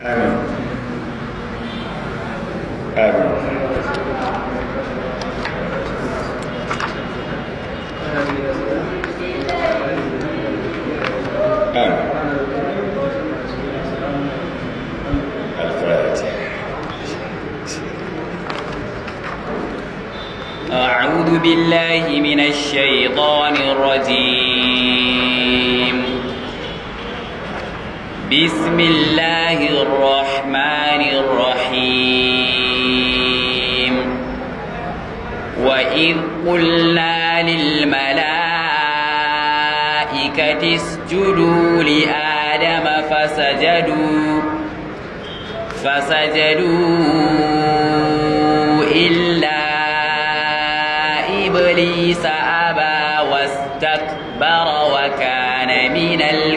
Amin. Amin. Amin. الفاتحة أعوذ بالله من الشيطان الرجيم بسم الله الرحمن الرحيم وإذ قلنا للملائكة اسجدوا لآدم فسجدوا فسجدوا إلا إبليس أبى واستكبر وكان من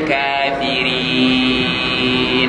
الكافرين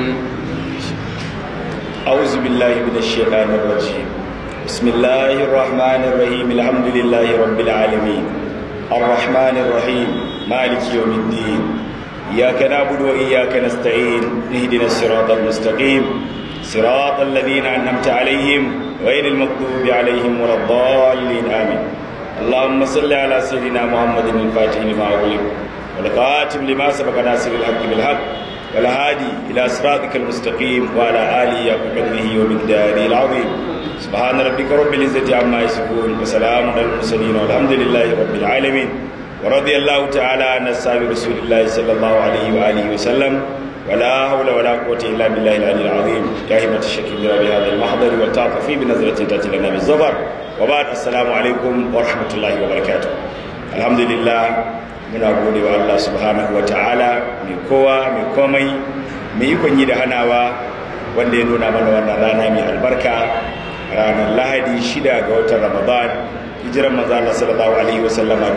أعوذ بالله من الشيطان الرجيم بسم الله الرحمن الرحيم الحمد لله رب العالمين الرحمن الرحيم مالك يوم الدين إياك نعبد وإياك نستعين اهدنا الصراط المستقيم صراط الذين أنعمت عليهم غير المغضوب عليهم ولا الضالين آمين اللهم صل على سيدنا محمد الفاتح لما أغلق والقاتم لما سبق ناصر الحق بالحق والهادي إلى صراطك المستقيم وعلى آله وقدره ومقداره العظيم سبحان ربك رب العزة عما يصفون وسلام على المرسلين والحمد لله رب العالمين ورضي الله تعالى عن أصحاب رسول الله صلى الله عليه وآله وسلم ولا حول ولا قوة إلا بالله العلي العظيم يا همة الشكيم بهذا المحضر والتعطفي بنظرة تأتي لنا بالظفر وبعد السلام عليكم ورحمة الله وبركاته الحمد لله muna gode wa Allah subhanahu wa ta'ala mai kowa mai komai mai ikon yi da hanawa wanda ya nuna mana wannan rana mai albarka ranar lahadi shida ga watan ramadan hijiran manzo Allah sallallahu alaihi wa sallama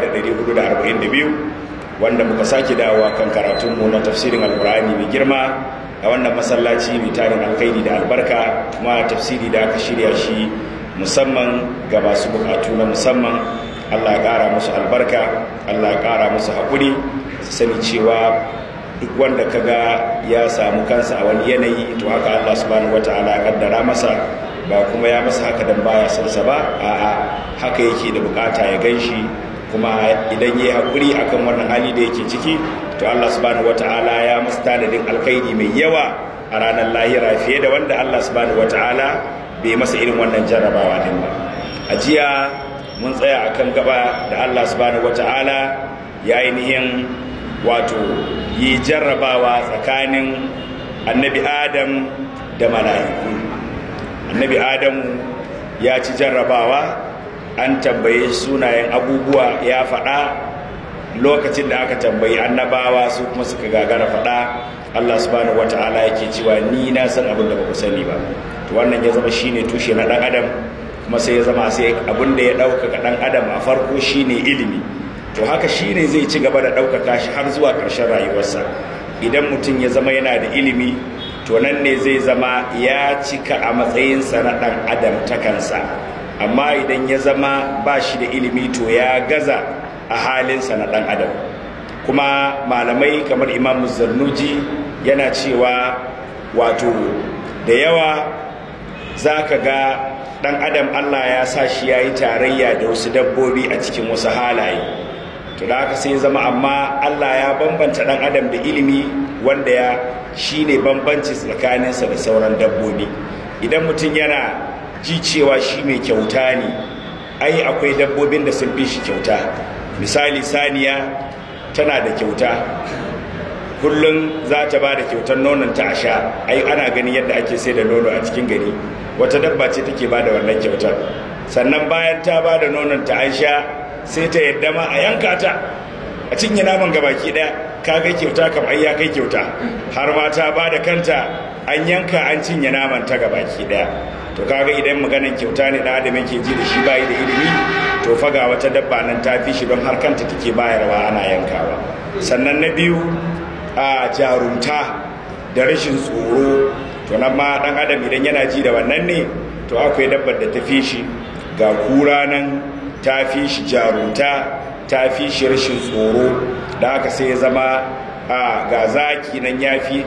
1442 wanda muka sake dawowa kan karatunmu na tafsirin alkur'ani mai girma a wannan masallaci mai tarin alkhairi da albarka kuma tafsiri da aka shirya shi musamman ga masu bukatu na musamman Allah ya ƙara musu albarka Allah ya ƙara musu haƙuri su sani cewa duk wanda kaga ya samu kansa a wani yanayi to haka Allah subhanahu wataala ya kaddara masa ba kuma ya masa haka dan baya son sa ba a'a haka yake da bukata ya ganshi kuma idan yayi haƙuri akan wannan hali da yake ciki to Allah subhanahu wataala ya masa tanadin alkhairi mai yawa a ranar lahira fiye da wanda Allah subhanahu wataala bai masa irin wannan jarrabawa din ba a jiya mun tsaya akan gaba da Allah subhanahu wata'ala ya ainihin wato yi jarrabawa tsakanin annabi adam da mala'iku annabi adamu ya ci jarrabawa an tambaye sunayen abubuwa ya faɗa lokacin da aka tambayi annabawa su kuma suka gagara faɗa Allah subhanahu wata'ala yake cewa ni na san abin da ba ku sani ba to wannan ya zama shine tushe na ɗan adam kuma sai ya zama sai abin da ya ɗaukaka ɗan adam a farko shine ilimi to haka shine zai ci gaba da ɗaukaka shi har zuwa ƙarshen rayuwarsa idan mutum ya zama yana da ilimi to nan ne zai zama ya cika a matsayinsa na ɗan adam ta kansa amma idan ya zama ba shi da ilimi to ya gaza a halinsa na ɗan adam kuma malamai kamar imam zarnuji yana cewa wato da yawa za ka ga dan adam Allah ya sa shi ya yi tarayya da wasu dabbobi a cikin wasu halaye to da haka sai zama amma Allah ya bambanta dan adam da ilimi wanda ya shi ne bambanci tsakaninsa da sauran dabbobi idan mutum yana ji cewa shi mai kyauta ne ai akwai dabbobin da sun fi shi kyauta misali saniya tana da kyauta kullum za ta ba da kyautar nonon ta a sha ai ana gani yadda ake sai da nono a cikin gari wata dabba ce take ba da wannan kyautar sannan bayan ta ba da nonon ta an sha sai ta yadda ma a yanka ta a cinye naman gabaki daya ka ga kyauta kam ai ya kai kyauta har ma ta ba da kanta an yanka an cinye naman ta gabaki daya to kaga idan maganan kyauta ne da adam yake ji da shi bayi da ilimi to faga wata dabba nan ta fi shi don har kanta take bayarwa ana yankawa sannan na biyu a jarumta da rashin tsoro to nan ma dan adam idan yana ji da wannan ne to akwai dabbar da ta fi shi ga kura nan ta fi shi jarumta ta fi shi rashin tsoro da haka sai ya zama a ga zaki nan ya fi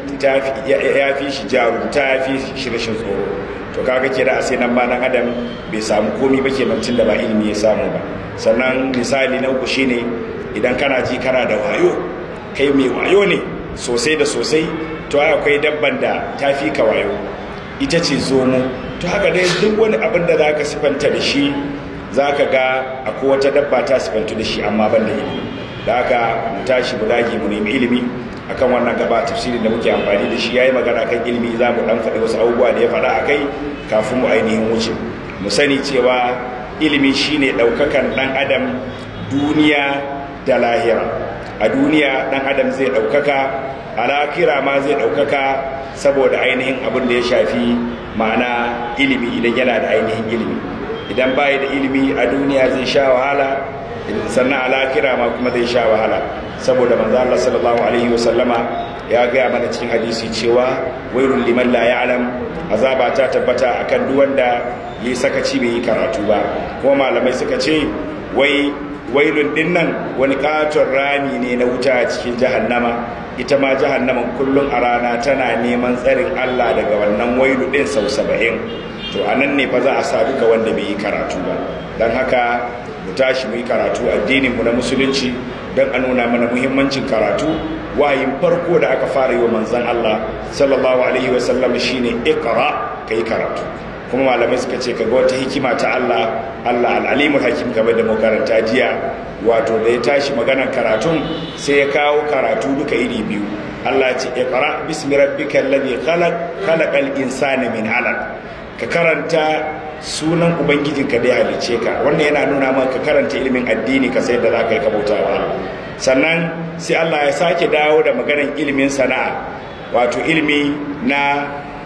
shi jarumta ya fi shi rashin tsoro to kaga ke da sai nan ba nan adam bai samu komi ba ke tun da ba ilimi ya samu ba sannan misali na uku shine idan kana ji kana da wayo kai mai wayo ne sosai da sosai to akwai dabban da ta fi ka wayo ita ce zomo to haka dai duk wani abin da za ka sifanta da shi za ka ga akwai wata dabba ta sifantu da shi amma ban da ilimi da haka mu tashi mu dage mu nemi ilimi akan wannan gaba tafsirin da muke amfani da shi yayi magana kan ilimi za mu dan faɗi wasu abubuwa da ya faɗa a kai kafin mu ainihin wuce mu sani cewa ilimi shine ɗaukakan ɗan adam duniya da lahira a duniya ɗan adam zai ɗaukaka a lahira ma zai ɗaukaka saboda ainihin abin da ya shafi ma'ana ilimi idan yana da ainihin ilimi idan bayi da ilimi a duniya zai sha wahala sannan a lahira ma kuma zai sha wahala saboda manzo Allah sallallahu alaihi wasallama ya gaya mana cikin hadisi cewa wairul liman la ya'lam azaba ta tabbata akan duk wanda yi sakaci bai yi karatu ba kuma malamai suka ce wai wailun dinnan wani katon rami ne na wuta a cikin jahannama ita ma jahannaman kullum a rana tana neman tsarin Allah daga wannan wailu din sau saba'in to a nan ne fa za a sa duka wanda bai yi karatu ba don haka mu tashi mu yi karatu addinin mu na musulunci don a nuna mana muhimmancin karatu wayin farko da aka fara yi wa manzan Allah sallallahu alaihi wasallam shine iqra kai karatu kuma malamai suka ce kaga wata hikima ta Allah Allah al-alimul hakim game da makaranta jiya wato da ya tashi maganar karatun sai ya kawo karatu duka iri biyu Allah ya ce iqra bismi rabbikal ladhi khalaq khalaqal insana min 'alaq ka karanta sunan ubangijinka da ya halice ka wannan yana nuna maka ka karanta ilimin addini ka sai da za ka yi kabauta wa Allah sannan sai Allah ya sake dawo da maganar ilimin sana'a wato ilimi na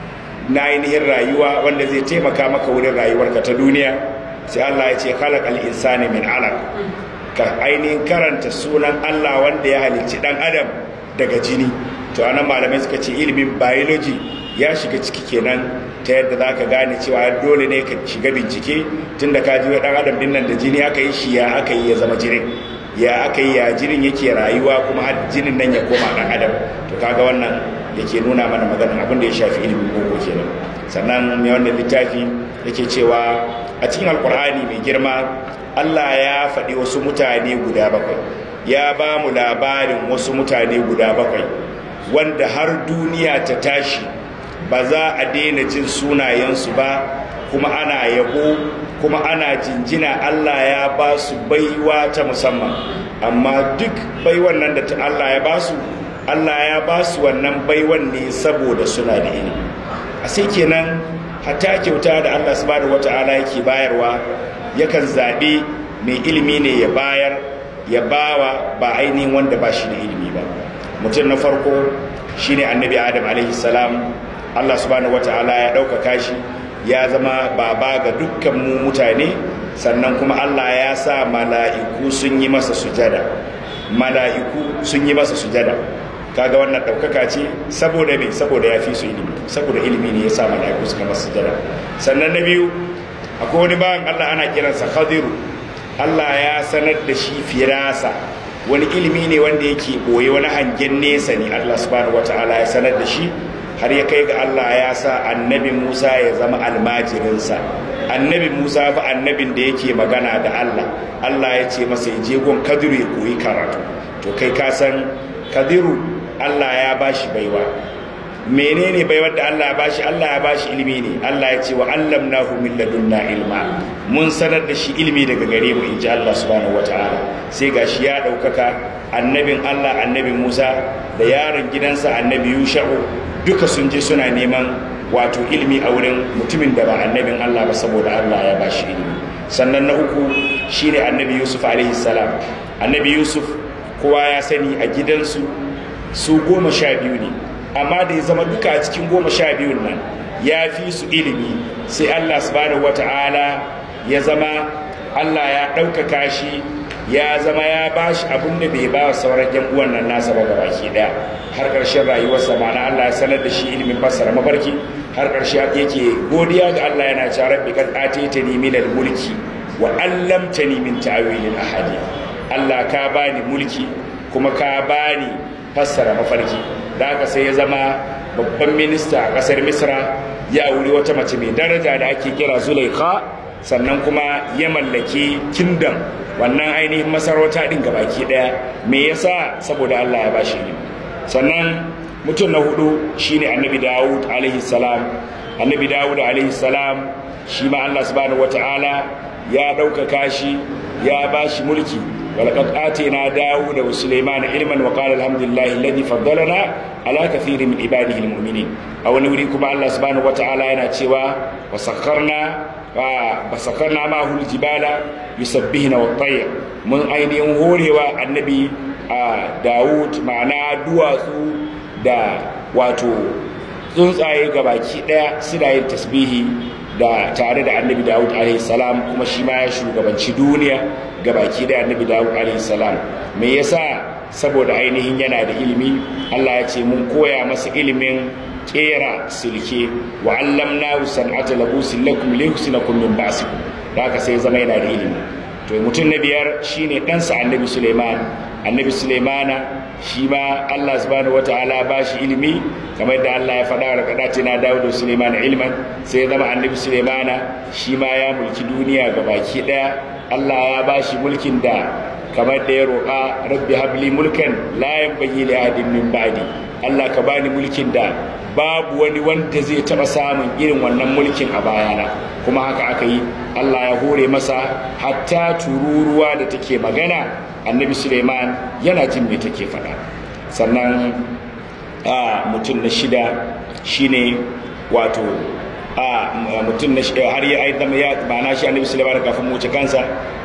na ainihin rayuwa wanda zai taimaka maka wurin rayuwarka ta duniya sai Allah ya ce khalaq al-insani min 'alaq ka ainihin karanta sunan Allah wanda ya halicci dan adam daga jini to anan malamai suka ce ilimin biology ya shiga ciki kenan ta yadda za ka gane cewa dole ne ka shiga bincike tun da ka ji wa ɗan adam din nan da jini aka yi shi ya aka yi ya zama jinin ya aka yi ya jinin yake rayuwa kuma har jinin nan ya koma ɗan adam to kaga wannan yake nuna mana maganin abin da ya shafi ilimin boko kenan sannan mai wannan littafi yake cewa a cikin alkur'ani mai girma allah ya faɗi wasu mutane guda bakwai ya ba mu labarin wasu mutane guda bakwai wanda har duniya ta tashi ba za a daina jin sunayensu ba kuma ana yabo kuma ana jinjina Allah ya ba su baiwa ta musamman amma duk baiwan nan da ta Allah ya ba su Allah ya ba su wannan baiwan ne saboda suna da ilimi a sai kenan hatta kyauta da Allah subhanahu wata'ala yake bayarwa yakan zaɓe mai ilimi ne ya bayar ya bawa ba ainihin wanda ba shi da ilimi ba mutum na farko shine annabi adam alaihi salam Allah subhanahu wata'ala ya ɗaukaka shi ya zama baba ga dukkan mu mutane sannan kuma Allah ya sa mala'iku sun yi masa sujada mala'iku sun yi masa sujada kaga wannan ɗaukaka ce saboda me saboda ya fi su ilimi saboda ilimi ne ya sa mala'iku suka masa sujada sannan na biyu akwai wani bayan Allah ana kiransa khadiru Allah ya sanar da shi firasa wani ilimi ne wanda yake boye wani hangen nesa ne Allah subhanahu wata'ala ya sanar da shi har ya kai ga Allah ya sa annabi Musa ya zama almajirinsa annabi Musa fa annabin da yake magana da Allah Allah ya ce masa ya je gon kadiru ya koyi karatu to kai ka san kadiru Allah ya bashi baiwa menene baiwar da Allah ya bashi Allah ya bashi ilimi ne Allah ya ce wa allamnahu min ladunna ilma mun sanar da shi ilimi daga gare mu inji Allah subhanahu wataala sai gashi ya daukaka annabin Allah annabi Musa da yaron gidansa annabi Yusha'u duka sun je suna neman wato ilimi a wurin mutumin da ba annabin Allah ba saboda Allah ya bashi ilimi sannan na uku shine annabi Yusuf alaihi salam annabi Yusuf kowa ya sani a gidansu su goma sha biyu ne amma da ya zama duka a cikin goma sha biyun nan ya fi su ilimi sai allah subhanahu wata'ala ya zama allah ya ɗaukaka shi ya zama ya ba shi abin da bai ba wa sauran yan uwan nan nasa ba ga baki ɗaya har ƙarshen rayuwarsa ma'ana allah ya sanar da shi ilimin fassara mafarki har ƙarshe yake godiya ga allah yana cewa rabbi kad ataytani min mulki wa allamtani min ta'wilil ahadi allah ka bani mulki kuma ka bani fassara mafarki da haka sai ya zama babban minista a ƙasar misra ya wuri wata mace mai daraja da ake kira zulaikha sannan kuma ya mallaki kingdom wannan ainihin masarauta din gabaki daya me yasa saboda Allah ya bashi ilimi sannan mutum na hudu shine annabi Dawud alaihi salam annabi Dawud alaihi salam shi ma Allah subhanahu wataala ya ɗaukaka shi ya bashi mulki ولقد آتينا داود وسليمان علما وقال الحمد لله الذي فضلنا على كثير من عباده المؤمنين أو نريكم الله سبحانه وتعالى ينا تشوا وسخرنا وسخرنا معه الجبال يسبحن والطير من أين ينهوري النبي داود معنا دواسو دا واتو tsuntsaye gabaki daya suna yin tasbihi da tare da annabi dawud alaihi salam kuma shi ma ya shugabanci duniya gabaki daya annabi dawud alaihi salam me yasa saboda ainihin yana da ilimi Allah ya ce mun koya masa ilimin kera silke wa allamnahu san'ata labusin lakum lihsinakum min ba'sikum da haka sai zama yana da ilimi to mutum na biyar shine ɗansa annabi suleiman annabi suleimana shi ma allah subhanahu wataala ba shi ilimi kamar da allah ya faɗa wa kaɗa na dawo da suleimana ilman sai ya zama annabi suleimana shi ma ya mulki duniya ga baki ɗaya allah ya ba shi mulkin da kamar da ya roƙa rabbi habli mulkan la yanbaghi li ahadin min ba'di allah ka bani mulkin da babu wani wanda zai taɓa samun irin wannan mulkin a bayana kuma haka aka yi allah ya hore masa hatta tururuwa da take magana annabi suleiman yana jin me take faɗa sannan a mutum na shida shine wato a mutum na shida har ya aizama ya ma'ana shi annabi suleiman kafin mu wuce kansa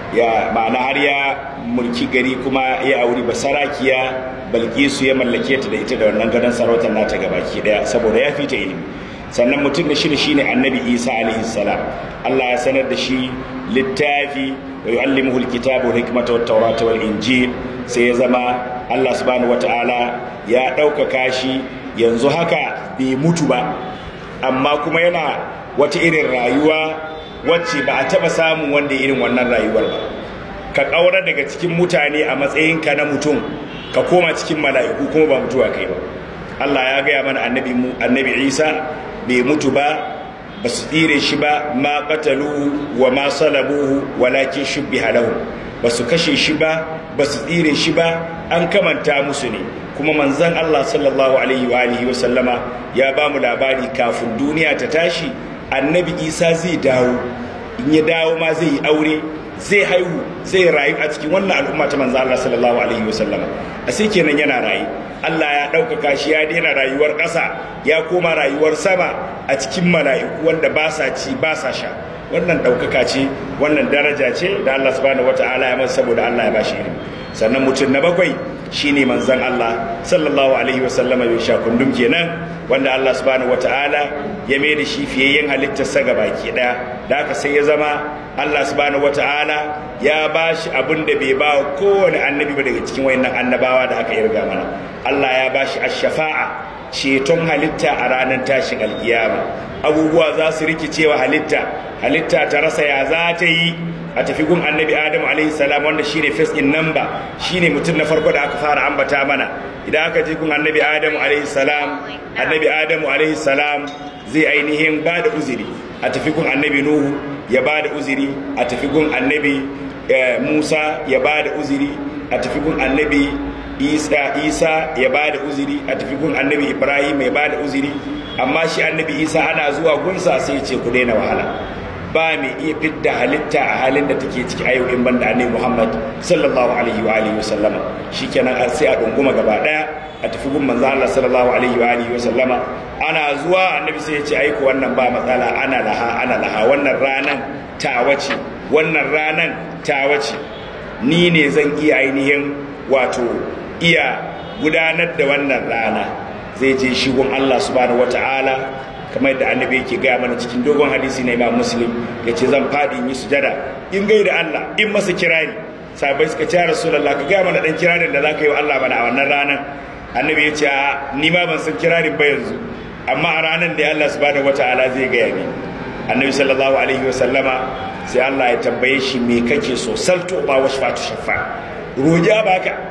ya ma'ana har ya mulki gari kuma ya auri basarakiya balkisu ya mallake ta da ita da wannan gadon sarautar nata gabaki daya saboda ya fita ilimi sannan mutum da shida shine annabi isa alaihi salam allah ya sanar da shi littafi wa yu'allimuhu alkitaba wal hikmata wat tawrata wal injil sai ya zama allah subhanahu wataala ya ɗaukaka shi yanzu haka bai mutu ba amma kuma yana wata irin rayuwa wacce ba a taɓa samun wanda irin wannan rayuwar ba ka ƙaura daga cikin mutane a matsayinka na mutum ka koma cikin mala'iku kuma ba mutuwa kai ba Allah ya gaya mana annabi mu annabi Isa bai mutu ba ba su tsire shi ba ma qataluhu wa ma salabuhu walakin shubbiha lahu ba su kashe shi ba ba su tsire shi ba an kamanta musu ne kuma manzon Allah sallallahu alaihi wa alihi wa sallama ya ba mu labari kafin duniya ta tashi annabi Isa zai dawo in ya dawo ma zai yi aure zai haihu zai rayu a cikin wannan al'umma ta manzo Allah sallallahu alaihi wasallama a sai kenan yana rayu Allah ya ɗaukaka shi ya daina rayuwar ƙasa ya koma rayuwar sama a cikin mala'iku wanda ba sa ci ba sa sha wannan ɗaukaka ce wannan daraja ce da Allah subhanahu wata'ala ya masa saboda Allah ya bashi ilimi sannan mutum na bakwai shine manzon Allah sallallahu alaihi wasallama ya sha kundum kenan wanda Allah subhanahu wata'ala ya mai da shi fiyayyen halittarsa ga baki ɗaya da haka sai ya zama Allah subhanahu wata'ala ya ba shi abin da bai ba wa kowane annabi ba daga cikin wayannan annabawa da aka irga mana Allah ya ba shi ash-shafa'a ceton halitta a ranar tashin alkiyama abubuwa za su rikicewa halitta halitta ta rasa ya za ta yi a tafi gun annabi adamu alaihi salam wanda shine first in number shine mutum na farko da aka fara ambata mana idan aka je gun annabi adamu alaihi salam annabi adamu alaihi salam zai ainihin ba da uzuri a tafi gun annabi nuhu ya ba da uzuri a tafi gun annabi musa ya ba da uzuri a tafi gun annabi isa isa ya ba da uzuri a tafi gun annabi ibrahim ya ba da uzuri amma shi annabi isa ana zuwa gunsa sai ya ce ku daina wahala ba mai iya fidda halitta a halin da take ciki a yau in banda annabi muhammad sallallahu alaihi wa alihi wa sallama shikenan sai a dunguma gaba daya a tafi gun manzo Allah sallallahu alaihi wa alihi wa sallama ana zuwa annabi sai ya ce aiko wannan ba matsala ana laha ana laha wannan ranan ta wace wannan ranan ta wace ni ne zan iya ainihin wato iya gudanar da wannan rana zai je shigon Allah subhanahu wataala kamar da annabi yake gaya mana cikin dogon hadisi na imam muslim ya ce zan faɗi in yi sujada in gai da Allah in masa kirari sabai suka ce rasulullah ka gaya mana dan kirarin da za ka yi wa Allah mana a wannan ranar annabi ya ce a ni ma ban san kirarin ba yanzu amma a ranar da Allah subhanahu wataala zai gaya ni annabi sallallahu alaihi wa sallama sai Allah ya tambaye shi me kake so salto ba wasu fatu shafa roja baka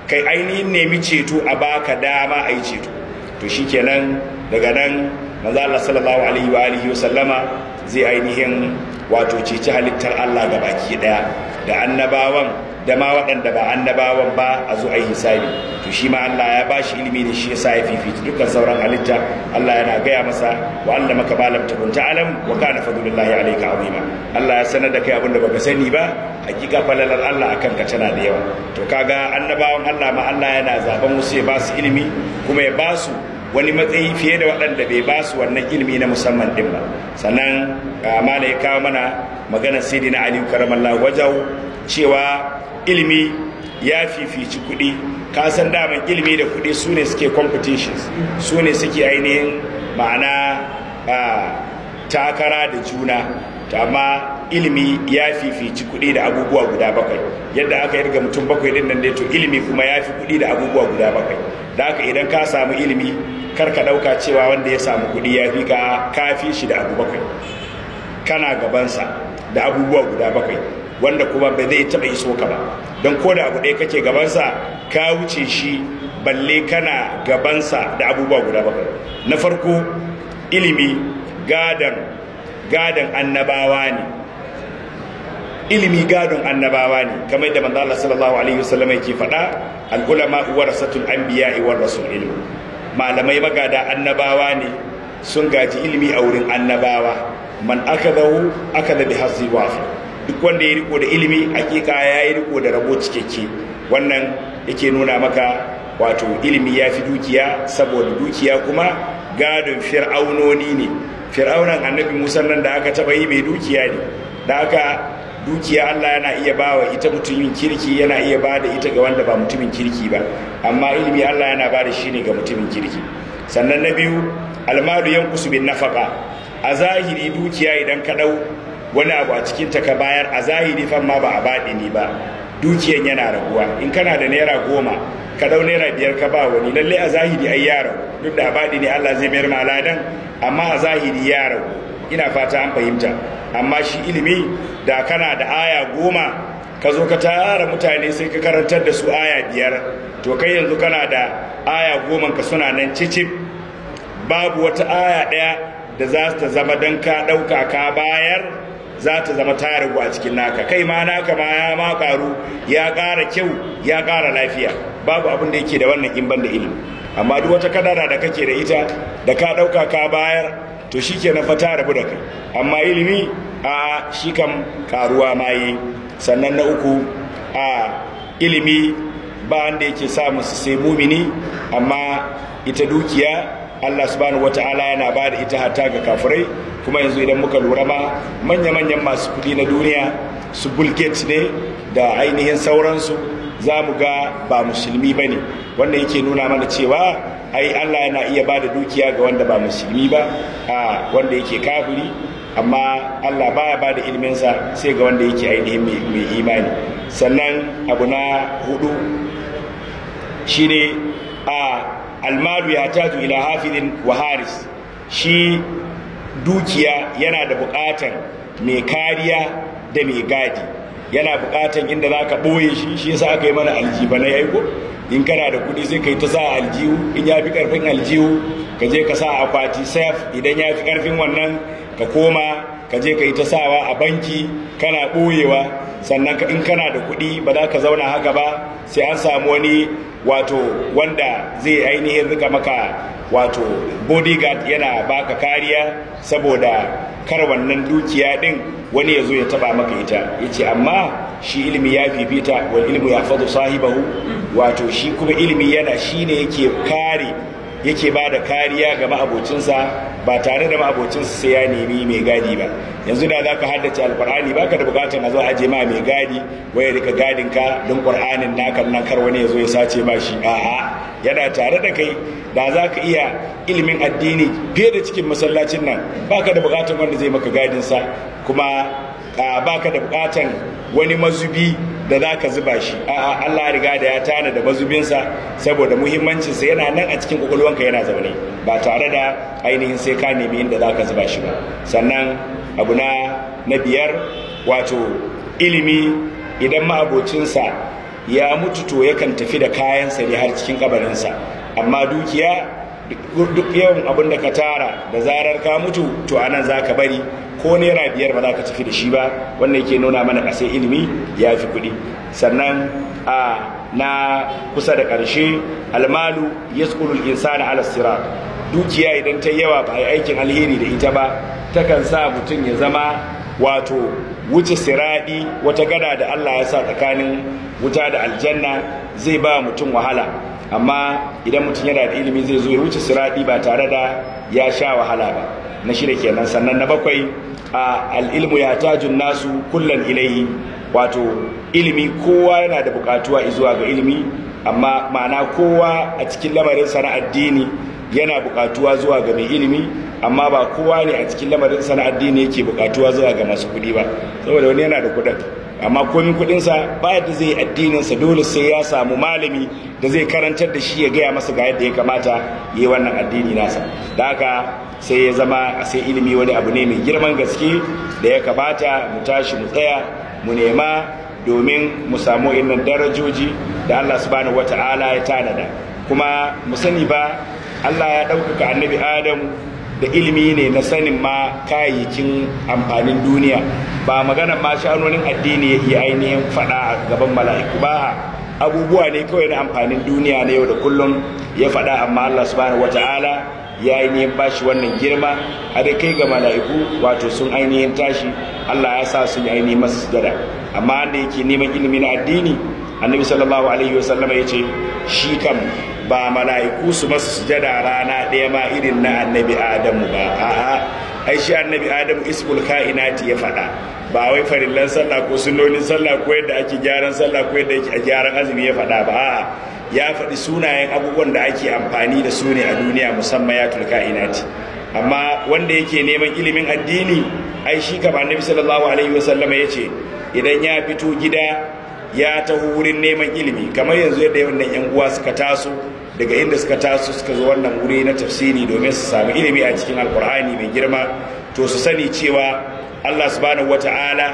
kai ainihin nemi ceto a baka dama a yi ceto to shikenan daga nan manzo Allah sallallahu alaihi wa alihi wa sallama zai ainihin wato ceci halittar Allah ga baki daya da annabawan da ma waɗanda ba annabawan ba a zo a yi hisabi to shi ma Allah ya ba shi ilimi da shi yasa ya fifita dukkan sauran halitta Allah yana gaya masa wa Allah maka ba lam takun ta'lam wa kana fadlullahi alayka azima Allah ya sanar da kai abin da baka sani ba hakika falalar Allah akan ka tana da yawa to kaga annabawan Allah ma Allah yana zaben wasu ya ba su ilimi kuma ya ba su wani matsayi fiye da waɗanda bai ba su wannan ilimi na musamman din ba sannan mala ya kawo mana maganar sayyidina Ali karamallahu wajau cewa ilimi ya fifici kuɗi ka san daman ilimi da kuɗi su ne suke competitions su ne suke ainihin ma'ana takara da juna amma ilimi ya fifici kuɗi da abubuwa guda bakwai yadda aka yarga mutum bakwai din nan to ilimi kuma ya fi kuɗi da abubuwa guda bakwai da haka idan ka samu ilimi kar ka ɗauka cewa wanda ya samu kuɗi ya fi ka kafi shi da abu bakwai kana gabansa da abubuwa guda bakwai wanda kuma ba zai taɓa iso ka ba don ko da abu ɗaya kake gabansa ka wuce shi balle kana gabansa da abubuwa guda bakwai na farko ilimi gadon gadon annabawa ne ilimi gadon annabawa ne kamar da manzo Allah sallallahu alaihi wasallam yake faɗa al ulama warasatul anbiya war rasul ilmi malamai magada annabawa ne sun gaji ilimi a wurin annabawa man akadahu akada bi hazzi wafi duk wanda ya riko da ilimi hakika ya yi riko da rabo cikakke wannan yake nuna maka wato ilimi ya fi dukiya saboda dukiya kuma gadon fir'aunoni ne fir'aunan annabi musa nan da aka taba yi mai dukiya ne da aka dukiya allah yana iya ba wa ita mutumin kirki yana iya ba da ita ga wanda ba mutumin kirki ba amma ilimi allah yana ba da shi ne ga mutumin kirki sannan na biyu almalu yankusu bin nafaka a zahiri dukiya idan ka dau wani abu a cikin ta ka bayar a zahiri fan ma ba a baɗi ni ba dukiyan yana raguwa in kana da naira goma ka dau naira biyar ka ba wani lalle a zahiri ai ya ragu duk da baɗi ne Allah zai mayar maladan amma a zahiri ya ragu ina fata an fahimta amma shi ilimi da kana da aya goma ka zo ka tara mutane sai ka karantar da su aya biyar to kai yanzu kana da aya goma ka suna nan cicip babu wata aya ɗaya da za ta zama don ka ɗauka ka bayar za ta zama ta ragu a cikin naka kai ma naka ma ya ma karu ya ƙara kyau ya ƙara lafiya babu abin da yake da wannan in ban da ilimi amma duk wata kadara da kake da ita da ka ɗauka ka bayar to shi ke fa ta rabu da kai amma ilimi a shi kam karuwa ma yi sannan na uku a ilimi ba wanda yake samu su sai mumini amma ita dukiya Allah subhanahu wata'ala yana ba da ita hatta ga kafirai kuma yanzu idan muka lura ma manya-manyan masu kudi na duniya su Bill Gates ne da ainihin sauransu za mu ga ba musulmi ba ne wanda yake nuna mana cewa ai Allah yana iya ba da dukiya ga wanda ba musulmi ba a wanda yake kafiri amma Allah baya ba da ilminsa sai ga wanda yake ainihin mai imani sannan abu na hudu shine a almalu ya tatu ila hafizin wa haris shi dukiya yana da bukatan mai kariya da mai gadi yana bukatan inda za ka ɓoye shi shi yasa aka yi mana aljiba na yaiko in kana da kuɗi sai ka yi ta sa aljihu in ya fi ƙarfin aljihu ka je ka sa akwati saf idan ya fi ƙarfin wannan ka koma ka je ka yi ta sawa a banki kana ɓoyewa sannan in kana da kuɗi ba za ka zauna haka ba sai an samu wani wato wanda zai ainihin rika maka wato bodyguard yana baka kariya saboda kar wannan dukiya din wani ya zo ya taba maka ita ya ce amma shi ilimi ya fifita wal ilmu ya fadu sahibahu wato shi kuma ilimi yana shi ne yake kare yake ba da kariya ga ma'abocinsa ba tare da ma'abocinsa sai ya nemi mai gadi ba yanzu da za ka haddace alkur'ani ba ka da bukatar a zo aje ma mai gadi waya rika gadin ka don ƙur'anin naka nan kar wani ya zo ya sace ba shi a'a yana tare da kai da za ka iya ilimin addini fiye da cikin masallacin nan ba ka da bukatar wanda zai maka gadinsa kuma ba ka da bukatar wani mazubi da za ka zuba shi a'a Allah riga da ya tana da mazubinsa saboda muhimmancinsa yana nan a cikin kwakwalwanka yana zaune ba tare da ainihin sai ka nemi inda za ka zuba shi ba sannan abu na na biyar wato ilimi idan ma'abocinsa ya mutu to yakan tafi da kayansa ne har cikin kabarinsa amma dukiya duk yawan abin da ka tara da zarar ka mutu to anan za ka bari ko naira biyar ba za ka tafi da shi ba wannan yake nuna mana ƙasai ilimi ya fi kuɗi sannan a na kusa da ƙarshe almalu ya insana ala sirat dukiya idan ta yawa ba yi aikin alheri da ita ba takan sa mutum ya zama wato wuce siradi wata gada da Allah ya sa tsakanin wuta da aljanna zai ba mutum wahala amma idan mutum yana da ilimi zai zo ya wuce siradi ba tare da ya sha wahala ba na shida kenan sannan na bakwai a al'ilmu ya tajun nasu kullan ilayi wato ilimi kowa yana da bukatuwa zuwa ga ilimi amma ma'ana kowa a cikin lamarin na addini yana bukatuwa zuwa ga mai ilimi amma ba kowa ne a cikin lamarin na addini yake bukatuwa zuwa ga masu kuɗi ba saboda wani yana da kuɗin amma komin kuɗinsa ba yadda zai addininsa dole sai ya samu malami da zai karantar da shi ya gaya masa ga yadda ya kamata yi wannan addini nasa da haka sai ya zama a sai ilimi wani abu ne mai girman gaske da ya kamata mu tashi mu tsaya mu nema domin mu samu innan darajoji da Allah subhanahu wata'ala ya tanada kuma mu sani ba Allah ya ɗaukaka annabi Adam da ilimi ne na sanin ma kayayyakin amfanin duniya ba maganar ma shanonin addini ya ainihin faɗa a gaban mala'iku ba abubuwa ne kawai na amfanin duniya na yau da kullum ya faɗa amma Allah subhanahu wata'ala ya ainihin bashi wannan girma har kai ga mala'iku wato sun ainihin tashi Allah ya sa sun ainihin masa sujada amma wanda yake neman ilimi na addini annabi sallallahu alaihi wasallam ya ce shi kam ba mala'iku su masa sujada rana ɗaya ma irin na annabi adamu ba a'a ai shi annabi adamu ismul ka'inati ya faɗa ba wai farillan sallah ko sunnonin sallah ko yadda ake gyaran sallah ko yadda ake gyaran azumi ya faɗa ba a'a ya faɗi sunayen abubuwan da ake amfani da su ne a duniya musamman ya tulka inati amma wanda yake neman ilimin addini ai shi kama annabi sallallahu alaihi wasallam ya ce idan ya fito gida ya taho wurin neman ilimi kamar yanzu yadda wannan yan uwa suka taso daga inda suka taso suka zo wannan wuri na tafsiri domin su samu ilimi a cikin alkur'ani mai girma to su sani cewa Allah subhanahu wata'ala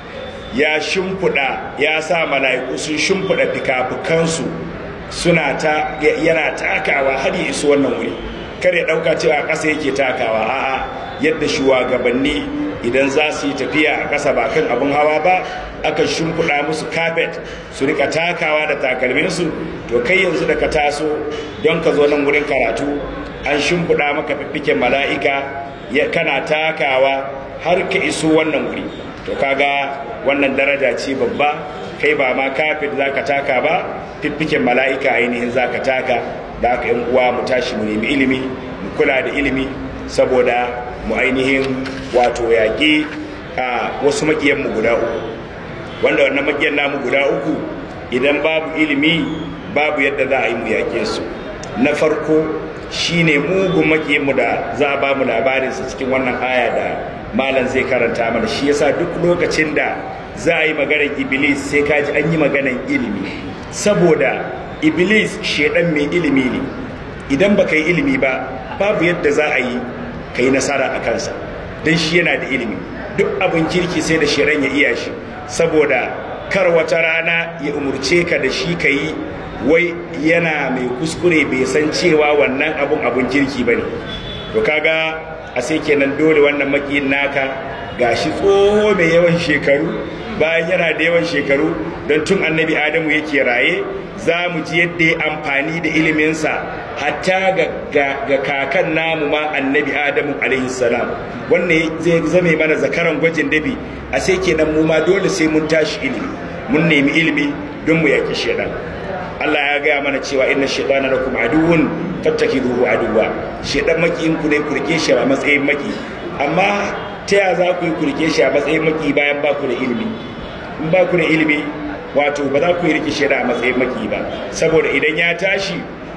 ya shimfiɗa ya sa mala'iku sun shimfiɗa fikafikansu suna ta yana takawa har ya iso wannan wuri kar ya dauka cewa ƙasa yake takawa a'a yadda shugabanni idan za su yi tafiya a ƙasa ba kan abin hawa ba aka shimfiɗa musu kafet su rika takawa da takalminsu to kai yanzu da ka taso don ka zo nan wurin karatu an shimfiɗa maka fiffiken mala'ika kana takawa har ka iso wannan wuri to kaga wannan daraja ce babba kai ba ma kafet za ka taka ba fiffiken mala'ika ainihin za ka taka da aka yan uwa mu tashi mu nemi ilimi mu kula da ilimi saboda mu ainihin wato yaƙi a wasu maƙiyanmu guda uku wanda wannan maƙiyan namu guda uku idan babu ilimi babu yadda za a yi mu yaƙe su na farko shine mugun maƙiyanmu da za a ba mu labarinsa cikin wannan aya da malam zai karanta mana shi yasa duk lokacin da za a yi maganar iblis sai kaji an yi maganar ilimi saboda iblis shedan mai ilimi ne idan baka yi ilimi ba babu yadda za a yi ka yi nasara a kansa don shi yana da ilimi duk abin kirki sai da shedan ya iya shi saboda kar wata rana ya umurce ka da shi ka yi wai yana mai kuskure bai san cewa wannan abun abun kirki ba ne to kaga a sai kenan dole wannan makiyin naka gashi tsoho mai yawan shekaru bayan yana da yawan shekaru don tun annabi adamu yake raye za mu ji yadda ya amfani da iliminsa hatta ga kakan namu ma annabi adamu alaihi salam wannan zai zame mana zakaran gwajin dabi a sai kenan mu ma dole sai mun tashi ilimi mun nemi ilimi don mu yaki shedan Allah ya gaya mana cewa inna shaitana lakum aduwwun fattakiduhu aduwwa shedan makiyin ku ne ku rike shi a matsayin maki amma ta ya za ku yi ku rike shi a matsayin maki bayan ba ku da ilimi in ba ku da ilimi wato ba za ku yi rike shedan a matsayin maki ba saboda idan ya tashi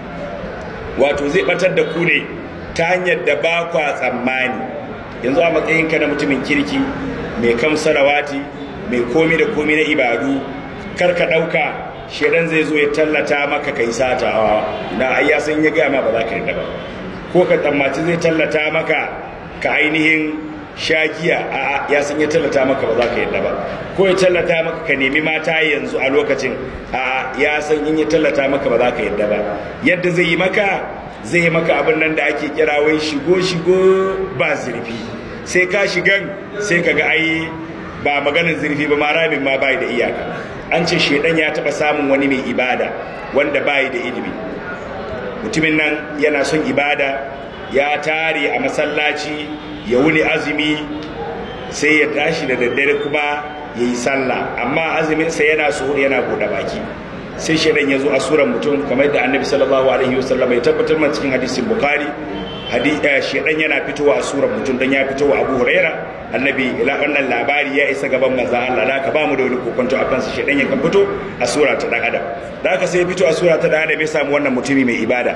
wato zai batar da ku ne ta hanyar da ba kwa tsammani yanzu a matsayinka na mutumin kirki mai kamsarawati mai komi da komi na ibadu kar ka ɗauka shedan zai zo ya tallata maka kai sata na ai ya san ya gaya ma ba za ka yarda ba ko ka tsammaci zai tallata maka ka ainihin shagiya a ya san ya tallata maka ba za ka yadda ba ko ya tallata maka ka nemi mata yanzu a lokacin a ya san in ya tallata maka ba za ka yadda ba yadda zai yi maka zai yi maka abin nan da ake kira wai shigo shigo ba zurfi sai ka shigan sai ka ga ai ba maganar zurfi ba ma rabin ma bai da iyaka an ce shedan ya taba samun wani mai ibada wanda bai da ilimi mutumin nan yana son ibada ya tare a masallaci ya wuni azumi sai ya tashi da daddare kuma ya yi sallah amma azuminsa yana suhur yana buɗe baki sai shaidan ya zo a suran mutum kamar da annabi sallallahu alaihi wasallam ya tabbatar man cikin hadisin bukhari shaidan yana fitowa a suran mutum dan ya fitowa abu huraira annabi wannan labari ya isa gaban manzon Allah da ka bamu da wani kokonto akan sa shaidan ya kan fito a sura ta dan adam da haka sai ya fito a sura ta dan adam ya samu wannan mutumi mai ibada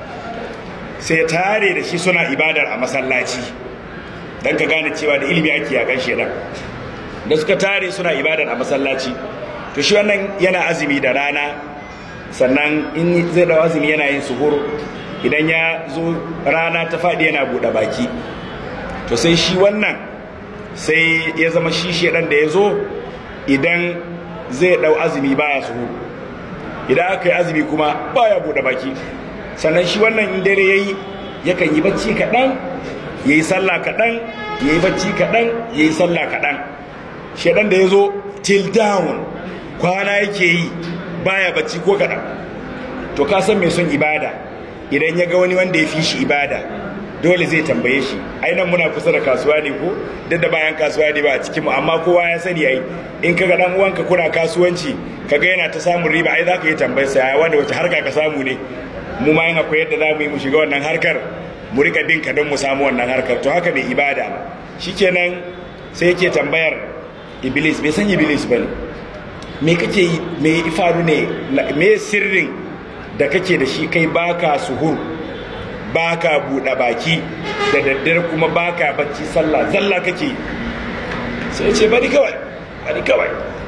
sai ya tare da shi suna ibadar a masallaci don ka gane cewa da ilimi ake yakan shedan da suka tare suna ibadar a masallaci to shi wannan yana azumi da rana sannan in zai dawo azumi yana yin suhur idan ya zo rana ta faɗi yana buɗe baki to sai shi wannan sai ya zama shi shedan da ya zo idan zai ɗau azumi baya suhur idan aka yi azumi kuma baya buɗe baki sannan shi wannan in dare ya yi yakan yi bacci kaɗan ya yi sallah kaɗan ya yi bacci kaɗan ya yi sallah kaɗan shaɗan da ya zo till down kwana yake yi baya bacci ko kaɗan to ka san mai son ibada idan ya ga wani wanda ya fi shi ibada dole zai tambaye shi ainihin muna kusa da kasuwa ne ko duk da bayan kasuwa ne ba a cikinmu amma kowa ya sani ai in ka ga ɗan uwanka kuna kasuwanci ka ga yana ta samun riba ai za ka yi tambayar sa wanda wace harka ka samu ne mu ma yin akwai yadda za mu yi mu shiga wannan harkar mu rika bin ka don mu samu wannan harkar to haka mai ibada shikenan sai yake tambayar iblis bai san iblis bane me kake yi me ifaru ne me sirrin da kake da shi kai baka suhur baka buɗe baki da daddare kuma baka bacci sallah zalla kake sai ce bari kawai bari kawai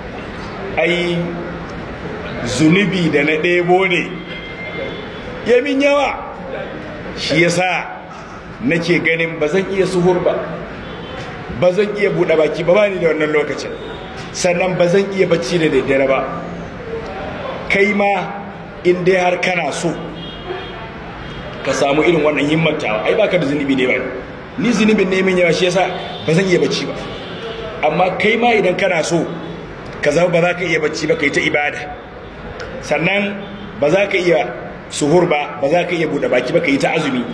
ai zunubi da na ɗebo ne yamin yawa shi yasa nake ganin ba zan iya suhur ba ba zan iya buɗe baki ba bani da wannan lokacin sannan ba zan iya bacci da daddare ba kai ma in dai har kana so ka samu irin wannan himmantawa ai baka da zunubi ne ba ni zunubin ne min yawa shi yasa ba zan iya bacci ba amma kai ma idan kana so ka zama ba za ka iya bacci ba kai ta ibada sannan ba za ka iya suhur ba ba za ka iya buɗe baki ba ka yi ta azumi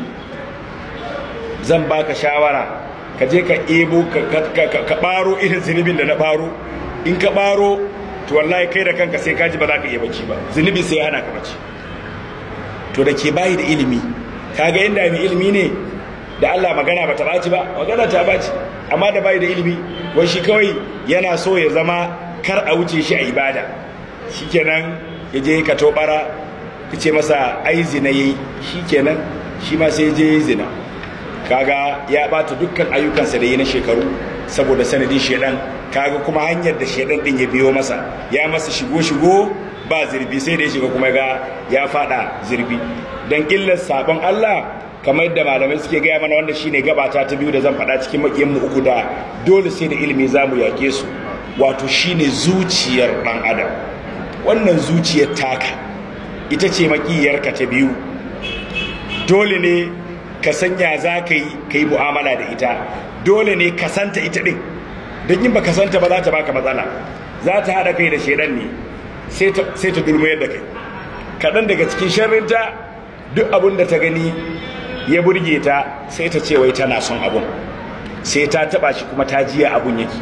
zan baka shawara ka je ka ebo ka ɓaro irin zunubin da na ɓaro in ka ɓaro to wallahi kai da kanka sai kaji ba za ka iya bacci ba zunubi sai hana ka bacci to da ke bayi da ilimi kaga inda mai ilimi ne da Allah magana ba ta ɓaci ba magana ta ɓaci amma da bayi da ilimi wai shi kawai yana so ya zama kar a wuce shi a ibada shikenan ya je ka tobara ka ce masa ai zina yayi shikenan shi ma sai je yayi zina kaga ya bata dukkan ayyukansa da yi na shekaru saboda sanadin shedan kaga kuma hanyar da shedan din ya biyo masa ya masa shigo shigo ba zirbi sai da ya shiga kuma ga ya fada zirbi dan illar sabon Allah kamar yadda malamai suke gaya mana wanda shine gabata ta biyu da zan faɗa cikin makiyan mu uku da dole sai da ilimi zamu yake su wato shine zuciyar dan adam wannan zuciyar taka ita ce makiyarka ta biyu dole ne ka sanya za ka yi ka yi mu'amala da ita dole ne ka santa ita ɗin don yin ba ka santa ba za ta baka matsala za ta haɗa kai da shaidan ne sai ta dulmayar da kai kaɗan daga cikin sharrinta duk abin da ta gani ya burge ta sai ta ce wai tana son abun sai ta taɓa shi kuma ta jiya abun yake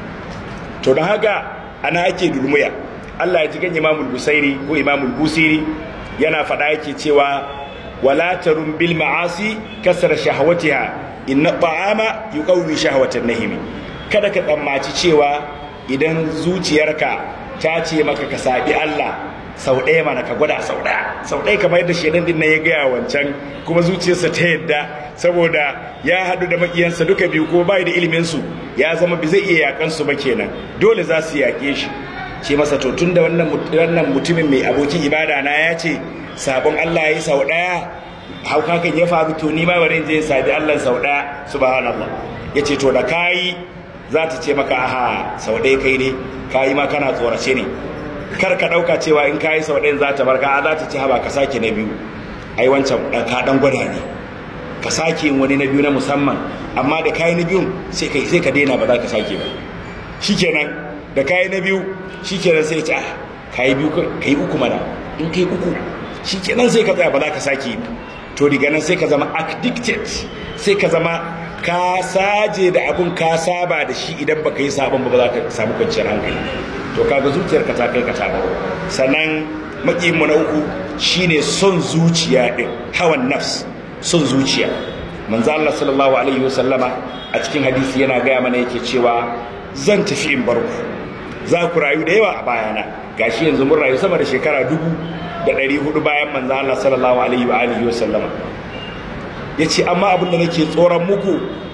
to don haka ana ake dulmuya Allah ya ji gan imamul busairi ko imamul busiri yana faɗa yake cewa wala tarun bil ma'asi kasar shahawatiha inna ta'ama yuqawwi shahwatan nahimi kada ka tsammaci cewa idan zuciyarka ta ce maka ka sabi Allah sau ɗaya mana ka gwada sau ɗaya sau ɗaya kamar yadda shedan din nan ya gaya wancan kuma zuciyarsa ta yadda saboda ya haɗu da makiyansa duka biyu ko bai da ilimin su ya zama bi zai iya yakan su ba kenan dole za su yaƙe shi ce masa to tunda wannan wannan mutumin mai abokin ibada na ya ce sabon Allah ya yi sau ɗaya haukakan ya faru to ni ma bari je sabi Allah sau ɗaya subhanallah ya ce to da kayi za ta ce maka aha sau ɗaya kai ne kayi ma kana tsorace ne kar ka ɗauka cewa in kayi sau ɗayan za ta barka a za ta ce haba ka sake na biyu ai wancan ka ɗan gwada ne ka sake yin wani na biyu na musamman amma da kayi na biyun sai ka sai ka daina ba za ka sake ba shikenan da kayi na biyu shikenan sai ce ah kayi biyu kai uku mana in kai uku shikenan sai ka tsaya ba za ka sake yi to daga nan sai ka zama addicted sai ka zama ka saje da abun ka saba da shi idan baka yi sabon ba za ka samu kwanciyar hankali to kaga zuciyarka ta kai ka ta sannan makimu na uku shine son zuciya din hawan nafs son zuciya manzo Allah sallallahu alaihi wasallama a cikin hadisi yana gaya mana yake cewa zan tafi in bar ku za ku rayu da yawa a bayana gashi yanzu mun rayu sama da shekara dubu da ɗari hudu bayan manzo Allah sallallahu alaihi wa alihi wasallama yace amma abin da nake tsoron muku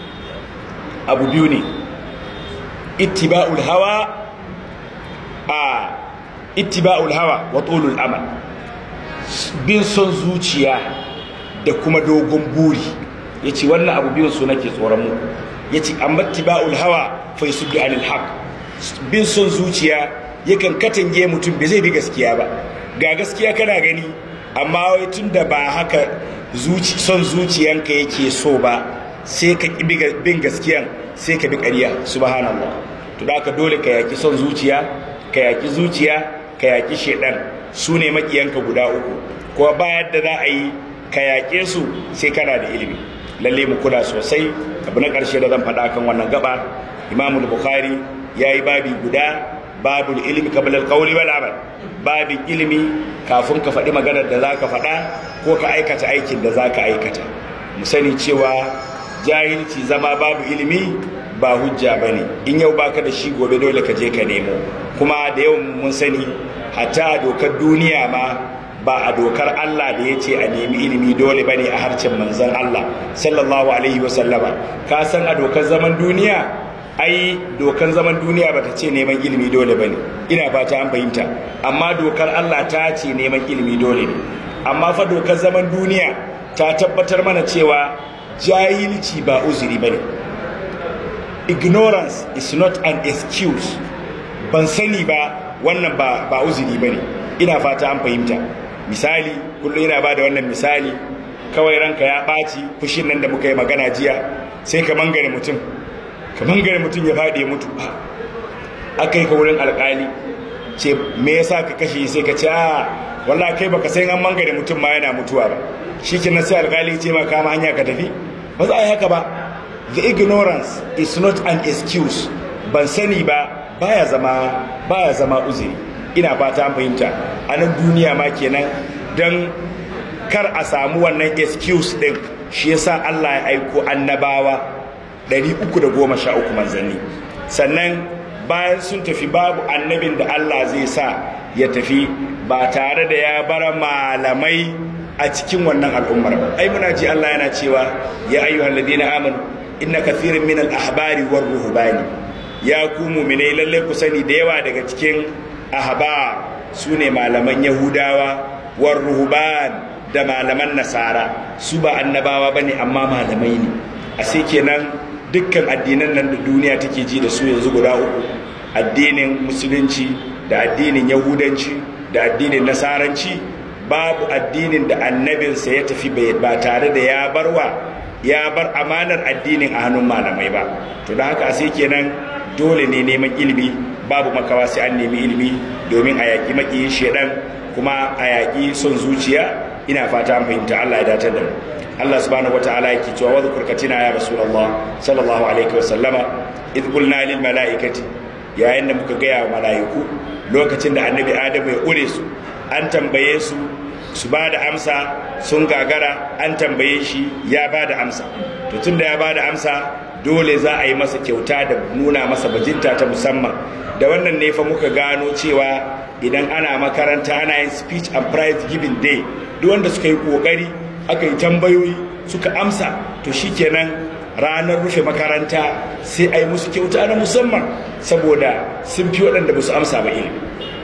abu biyu ne ittiba'ul hawa a ittiba'ul hawa wa tulul amal bin son zuciya da kuma dogon buri yace wannan abu biyun su nake tsoron mu yace amma ittiba'ul hawa fa yusuddu anil haqq bin son zuciya yakan katange mutum bai zai bi gaskiya ba ga gaskiya kana gani amma wai tunda ba haka zuci son zuciyanka yake so ba sai ka bin gaskiyan sai ka bi ƙarya subhanallah to da dole ka yaki son zuciya ka yaki zuciya ka yaki shedan su ne makiyanka guda uku kuma bayan da za a yi ka yaƙe su sai kana da ilimi lalle mu kula sosai abu na ƙarshe da zan faɗa kan wannan gaba imamu bukhari ya yi babi guda babul ilimi kabla alqawli wal amal babin ilimi kafin ka faɗi maganar da zaka faɗa ko ka aikata aikin da zaka aikata mu sani cewa jahilci zama babu ilimi ba hujja bane in yau baka da shi gobe dole ka je ka nemo kuma da yau mun sani hatta a dokar duniya ma ba a dokar Allah da ya ce a nemi ilimi dole bane a harcen manzon Allah sallallahu alaihi wasallama ka san a dokar zaman duniya ai dokan zaman duniya bata ce neman ilimi dole bane ina fata an fahimta amma dokar Allah ta ce neman ilimi dole ne amma fa dokar zaman duniya ta tabbatar mana cewa jahilci ba uzuri bane ignorance is not an excuse ban sani ba wannan ba ba uzuri bane ina fata an fahimta misali kullum ina ba da wannan misali kawai ranka ya ɓaci fushin nan da muka yi magana jiya sai ka mangare mutum kamar gari mutum ya faɗi mutu aka yi ka wurin alƙali ce me yasa ka kashe sai ka ce a walla kai baka san an mangare mutum ma yana mutuwa ba shi ke sai alƙali ce ma kama hanya ka tafi ba za a yi haka ba the ignorance is not an excuse ban sani ba baya zama baya zama uzuri ina fata an fahimta a nan duniya ma kenan don kar a samu wannan excuse din shi yasa Allah ya aiko annabawa 313 manzanni sannan bayan sun tafi babu annabin da Allah zai sa ya tafi ba tare da ya bar malamai a cikin wannan al'ummar ba ai muna ji Allah yana cewa ya ayyuhal ladina amanu inna kathiran min al-ahbari war ruhbani ya ku mu'minai lalle ku sani da yawa daga cikin ahbar sune malaman yahudawa war ruhban da malaman nasara su ba annabawa bane amma malamai ne a sai kenan dukkan addinan nan da duniya take ji da su yanzu guda uku addinin musulunci da addinin yahudanci da addinin nasaranci babu addinin da annabinsa ya tafi ba tare da ya barwa ya bar amanar addinin a hannun malamai ba to da haka sai kenan dole ne neman ilimi babu makawa sai an nemi ilimi domin a yaƙi maƙiyin shedan kuma a yaƙi son zuciya ina fata an fahimta Allah ya datar da mu Allah subhanahu wataala yake cewa wa zkurkatina ya rasulullah sallallahu alaihi wa sallama id qulna lil malaikati yayin da muka gaya wa malaiku lokacin da annabi adamu ya ure su an tambaye su su ba da amsa sun gagara an tambaye shi ya ba da amsa to tunda ya ba da amsa dole za a yi masa kyauta da nuna masa bajinta ta musamman da wannan ne fa muka gano cewa idan ana makaranta ana yin speech and prize giving day duk wanda suka yi kokari aka yi tambayoyi suka amsa to shikenan ranar rufe makaranta sai a yi musu kyauta na musamman saboda sun fi waɗanda ba su amsa ba ilimi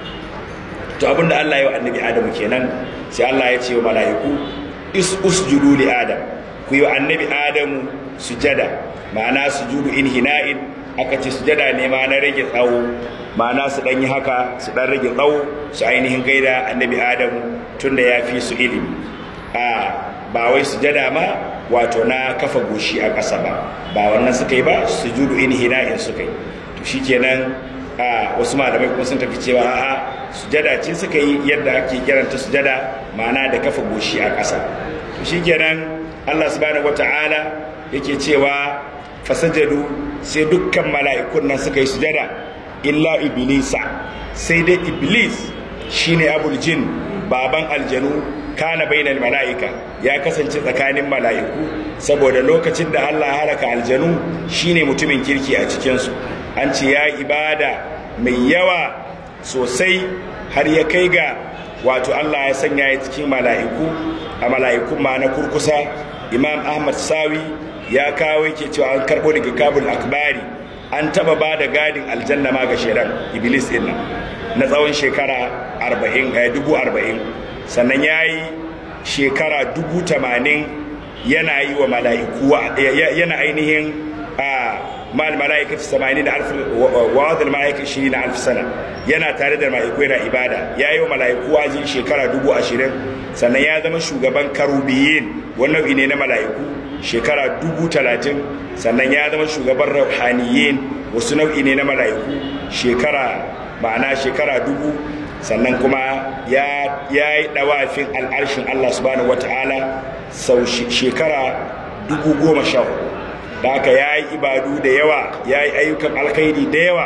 to abinda Allah ya wa annabi Adamu kenan sai Allah ya ce wa mala'iku is usjudu li Adam ku yi wa annabi Adamu sujada ma'ana sujudu inhina'in aka ce sujada ne ma na rage tsawo ma'ana su dan yi haka su dan rage tsawo su ainihin gaida annabi adamu tunda ya fi su ilimi a ba wai sujada ma wato na kafa goshi a ƙasa ba ba wannan suka yi ba sujudu inhina'in suka yi to shikenan a wasu malamai kuma sun tafi cewa a'a sujada ce suka yi yadda ake kiranta sujada ma'ana da kafa goshi a ƙasa to shikenan Allah subhanahu wata'ala yake cewa fasajadu sai dukkan mala'ikun nan suka yi sujada illa iblisa sai dai iblis shine abul jin baban aljanu kana bainal mala'ika ya kasance tsakanin mala'iku saboda lokacin da Allah halaka aljanu shine mutumin kirki a cikinsu an ce ya ibada mai yawa sosai har ya kai ga wato Allah ya sanya ya cikin mala'iku a mala'ikun ma na kurkusa imam ahmad sawi ya kawo yake cewa an karbo daga kabul akbari an taba ba da gadin aljanna ma ga shedan iblis din nan na tsawon shekara 40 ga dubu 40 sannan ya yi shekara dubu 80 yana yi wa mala'iku yana ainihin a mal mala'ikatu 80 da alf wa adal mala'ikatu 20 da alf sana yana tare da mala'iku yana ibada ya yi wa mala'iku waji shekara dubu 20 sannan ya zama shugaban karubiyin wannan ne na mala'iku shekara dubu talatin sannan ya zama shugaban rauhaniyin wasu nau'i ne na mala'iku shekara ma'ana shekara dubu sannan kuma ya yi ɗawafin al'arshin Allah subhanahu wata'ala sau shekara dubu goma sha da haka ya yi ibadu da yawa ya yi ayyukan alkhairi da yawa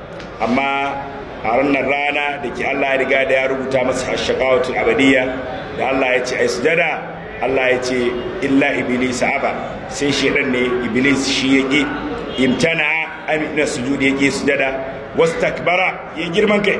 amma a ranar rana da ke Allah ya riga da ya rubuta masa shakawatul abadiyya da Allah ya ce ai sujada Allah ya ce illa iblis aba sai shedan ne iblis shi ya ƙi imtana amina sujudi ya ƙi sujada wastakbara ya girman kai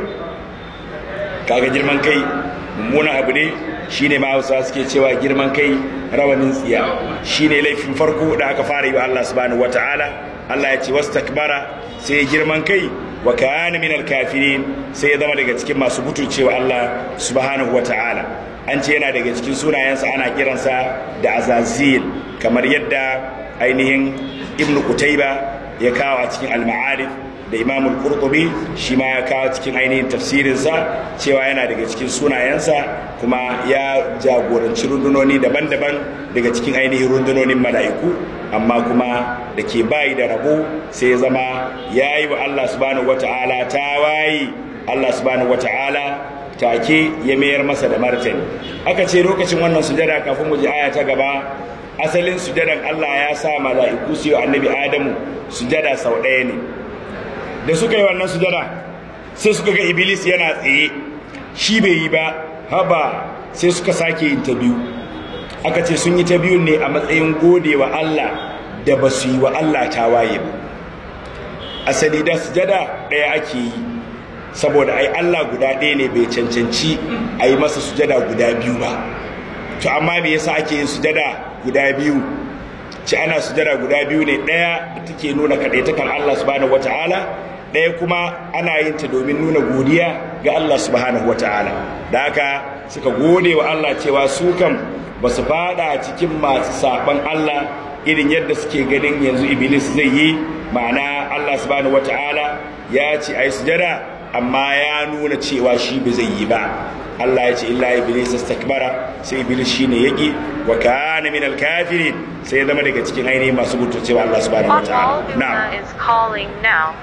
kaga girman kai mummuna abu ne shine ma Hausa suke cewa girman kai rawanin tsiya shine laifin farko da aka fara yi wa Allah subhanahu wataala Allah ya ce wastakbara sai ya girman kai wa kana min kafirin sai ya zama daga cikin masu butulcewa Allah subhanahu wataala an ce yana daga cikin sunayensa ana kiransa da azazil kamar yadda ainihin ibn kutaiba ya kawo a cikin al-ma'arif da imam al-qurtubi shi ma ya kawo cikin ainihin tafsirinsa cewa yana daga cikin sunayensa kuma ya jagoranci rundunoni daban-daban daga cikin ainihin rundunonin mala'iku amma kuma da ke bayi da rabo sai ya zama ya yi wa allah subhanahu wata'ala ta wayi allah subhanahu wata'ala take ya mayar masa da martani aka ce lokacin wannan sujada kafin mu ji aya ta gaba asalin sujadan Allah ya sa mala'iku su yi annabi Adamu sujada sau ɗaya ne da suka yi wannan sujada sai suka ga Iblis yana tsaye shi bai yi ba haba sai suka sake yin ta biyu aka ce sun yi ta biyu ne a matsayin gode wa Allah da ba su yi wa Allah tawaye ba asali da sujada ɗaya ake yi saboda ai Allah guda ɗaya ne bai cancanci a yi masa sujada guda biyu ba to amma me yasa ake yin sujada guda biyu ci ana sujada guda biyu ne ɗaya da take nuna kaɗaitakan Allah subhanahu wata'ala ɗaya kuma ana yin ta domin nuna godiya ga Allah subhanahu wata'ala da haka suka gode wa Allah cewa su kam ba su fada cikin masu saban Allah irin yadda suke ganin yanzu iblis zai yi ma'ana Allah subhanahu wata'ala ya ce ai sujada amma ya nuna cewa shi ba zai yi ba Allah ya ce illa iblis istakbara sai iblis shine yaki wa kana min al-kafirin sai ya zama daga cikin ainihin masu cewa Allah subhanahu wataala na'am is calling now.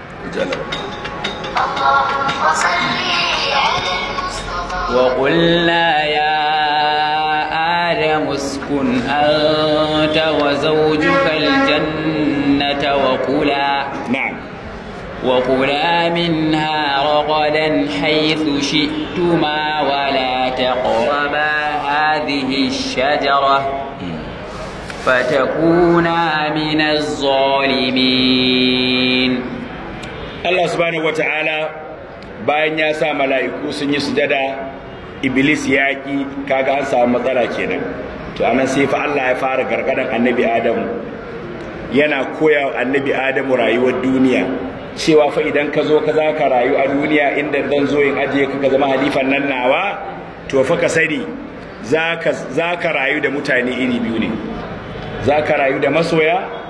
وقلنا يا آدم اسكن أنت وزوجك الجنة وكلا na'am وكلا منها رغدا حيث شئتما ولا تقربا هذه الشجرة فتكونا من الظالمين Allah subhanahu wataala bayan ya sa mala'iku sun yi sujada iblis ya ki kaga an samu matsala kenan to anan sai fa Allah ya fara gargadan annabi Adamu yana koya wa annabi Adamu rayuwar duniya cewa fa idan ka zo ka za ka rayu a duniya inda zan zo in ajiye ka ka zama halifan nan nawa to fa ka sani za ka rayu da mutane iri biyu ne za ka rayu da masoya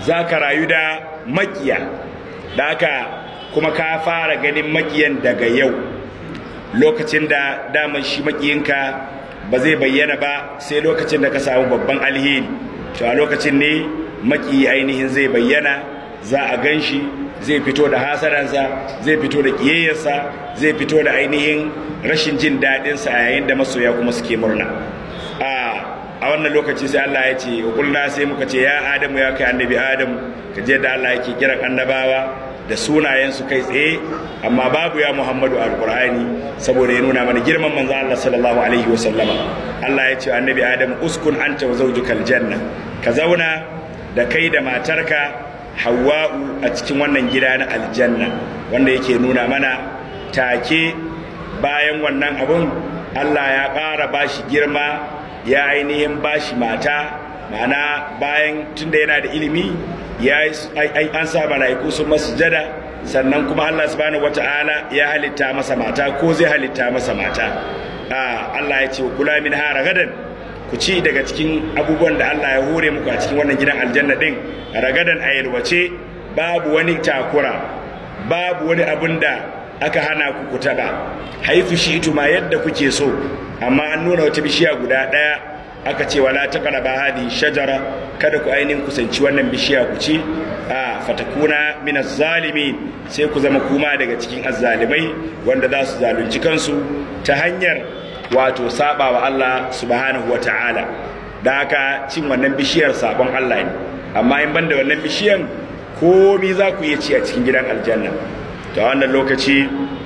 za ka rayu da makiya da haka kuma ka fara ganin makiyan daga yau lokacin da daman shi makiyinka ba zai bayyana ba sai lokacin da ka samu babban alheri to a lokacin ne maki ainihin zai bayyana za a gan shi zai fito da hasaransa zai fito da ƙiyayyarsa zai fito da ainihin rashin jin daɗinsa a yayin da masoya kuma suke murna a wannan lokaci sai Allah ya ce kulna sai muka ce ya adamu ya kai annabi adamu ka je da Allah yake kiran annabawa da sunayensu kai tsaye amma babu ya muhammadu alkur'ani saboda ya nuna mana girman manzo Allah sallallahu alaihi wa sallama Allah ya ce annabi adamu uskun anta wa zawjukal janna ka zauna da kai da matarka hawa'u a cikin wannan gida na aljanna wanda yake nuna mana take bayan wannan abun Allah ya ƙara bashi girma ya ainihin bashi mata ma'ana bayan tunda yana da ilimi ya an sa mala'iku sun masu jada sannan kuma Allah subhanahu wata'ala ya halitta masa mata ko zai halitta masa mata Allah ya ce kula min hara gadan ku ci daga cikin abubuwan da Allah ya hore muku a cikin wannan gidan aljanna din ragadan a yalwace babu wani takura babu wani abun da aka hana ku ku taba haifu shi ma yadda kuke so amma an nuna wata bishiya guda daya aka ce wala taqraba hadi shajara kada ku ainihin kusanci wannan bishiya ku ci a fatakuna min zalimi sai ku zama kuma daga cikin azzalimai wanda za su zalunci kansu ta hanyar wato saba wa Allah subhanahu wa ta'ala da haka cin wannan bishiyar sabon Allah ne amma in banda wannan bishiyan komi za ku iya ci a cikin gidan aljanna ta wannan lokaci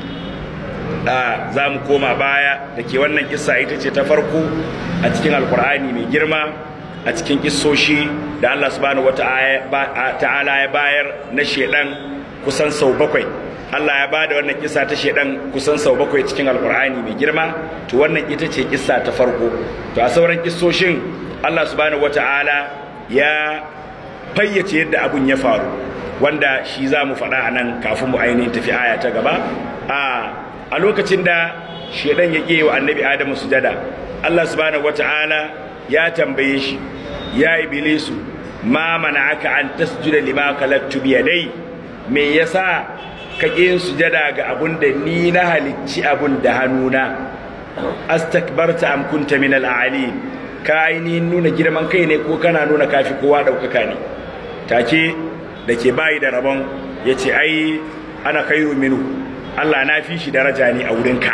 za mu koma baya da ke wannan kissa ita ce ta farko a cikin alkur'ani mai girma a cikin kissoshi da Allah subhanahu ta'ala ya bayar na shedan kusan sau bakwai Allah ya bada wannan kissa ta shedan kusan sau bakwai cikin alkur'ani mai girma to wannan ita ce kissa ta farko to a sauran kissoshin Allah subhanahu ta'ala ya fayyace yadda abun ya faru wanda shi za mu faɗa a nan kafin mu ainihin tafi aya ta gaba a lokacin da shedan ya wa annabi adamu sujada Allah subhanahu wata'ala ya tambaye shi ya iblisu ma aka an tasjuda lima khalaqtu bi yadai me yasa ka yin sujada ga abun da ni na halicci abun da hannuna astakbarta am kunta min al-ali ka ainihin nuna girman kai ne ko kana nuna kafi kowa daukaka ne take da ke bayi da rabon ya ce ai ana khairu minhu Allah na fi shi daraja ne a wurinka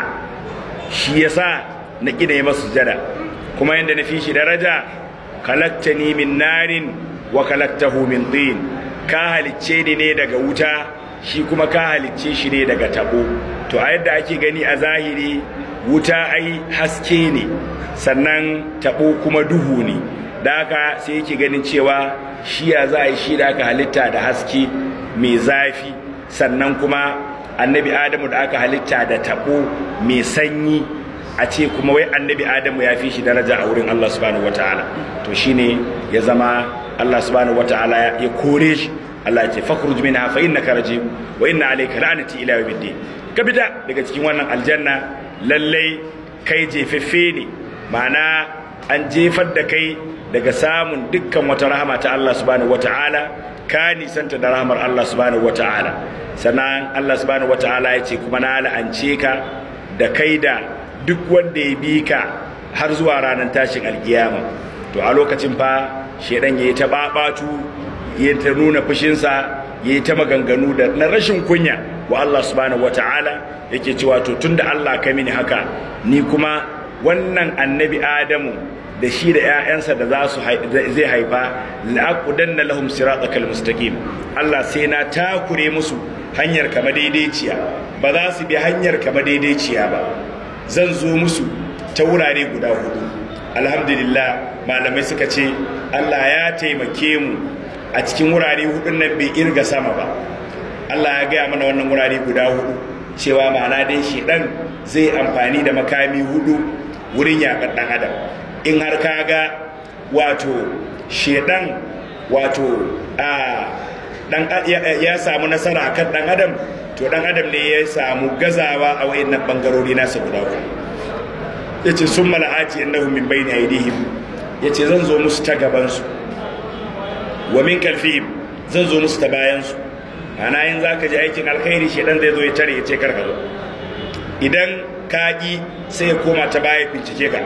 shi yasa na ƙina yi masu jada kuma yadda na fi shi daraja kalaktani min narin wa kalaktahu min din ka halicce ni ne daga wuta shi kuma ka halicce shi ne daga tabo to a yadda ake gani a zahiri wuta ai haske ne sannan tabo kuma duhu ne da haka sai yake ganin cewa shi ya za a yi shi da aka halitta da haske mai zafi sannan kuma annabi adamu da aka halitta da tabo mai sanyi a ce kuma wai annabi adamu ya fi shi daraja a wurin allah subhanahu wataala to shine ya zama allah subhanahu wataala ya kore shi allah ya ce fakhruj minha fa innaka rajim wa inna alayka la'nati ila yawmiddin ka fita daga cikin wannan aljanna lallai kai jefeffe ne ma'ana an jefar da kai daga samun dukkan wata rahama ta Allah subhanahu wata'ala ka nisanta da rahamar Allah subhanahu wata'ala sannan Allah subhanahu wata'ala ya ce kuma na la'ance ka da kai da duk wanda ya bi ka har zuwa ranar tashin alkiyama to a lokacin fa shedan yayi ta babatu yayi ta nuna fushinsa yayi ta maganganu da na rashin kunya wa Allah subhanahu wata'ala yake cewa to tunda Allah ka mini haka ni kuma wannan annabi Adamu da shi da 'ya'yansa da za su zai haifa la'aqudanna lahum siratal mustaqim Allah sai na takure musu hanyar kama daidaiciya ba za su bi hanyar kama daidaiciya ba zan zo musu ta wurare guda hudu alhamdulillah malamai suka ce Allah ya taimake mu a cikin wurare hudun nan bai irga sama ba Allah ya gaya mana wannan wurare guda hudu cewa ma'ana dai shi dan zai amfani da makami hudu wurin yaƙar ɗan adam in har ka ga wato shedan wato a dan ya samu nasara akan dan adam to dan adam ne ya samu gazawa a wayannan bangarori nasa guda uku yace sun mala'ati innahu min bayni aydihim yace zan zo musu ta gaban su wa min kalfihim zan zo musu ta bayansu ana yin za ka ji aikin alkhairi shedan zai zo ya tare ya ce karka zo idan ka ƙi sai ya koma ta baya bincike ka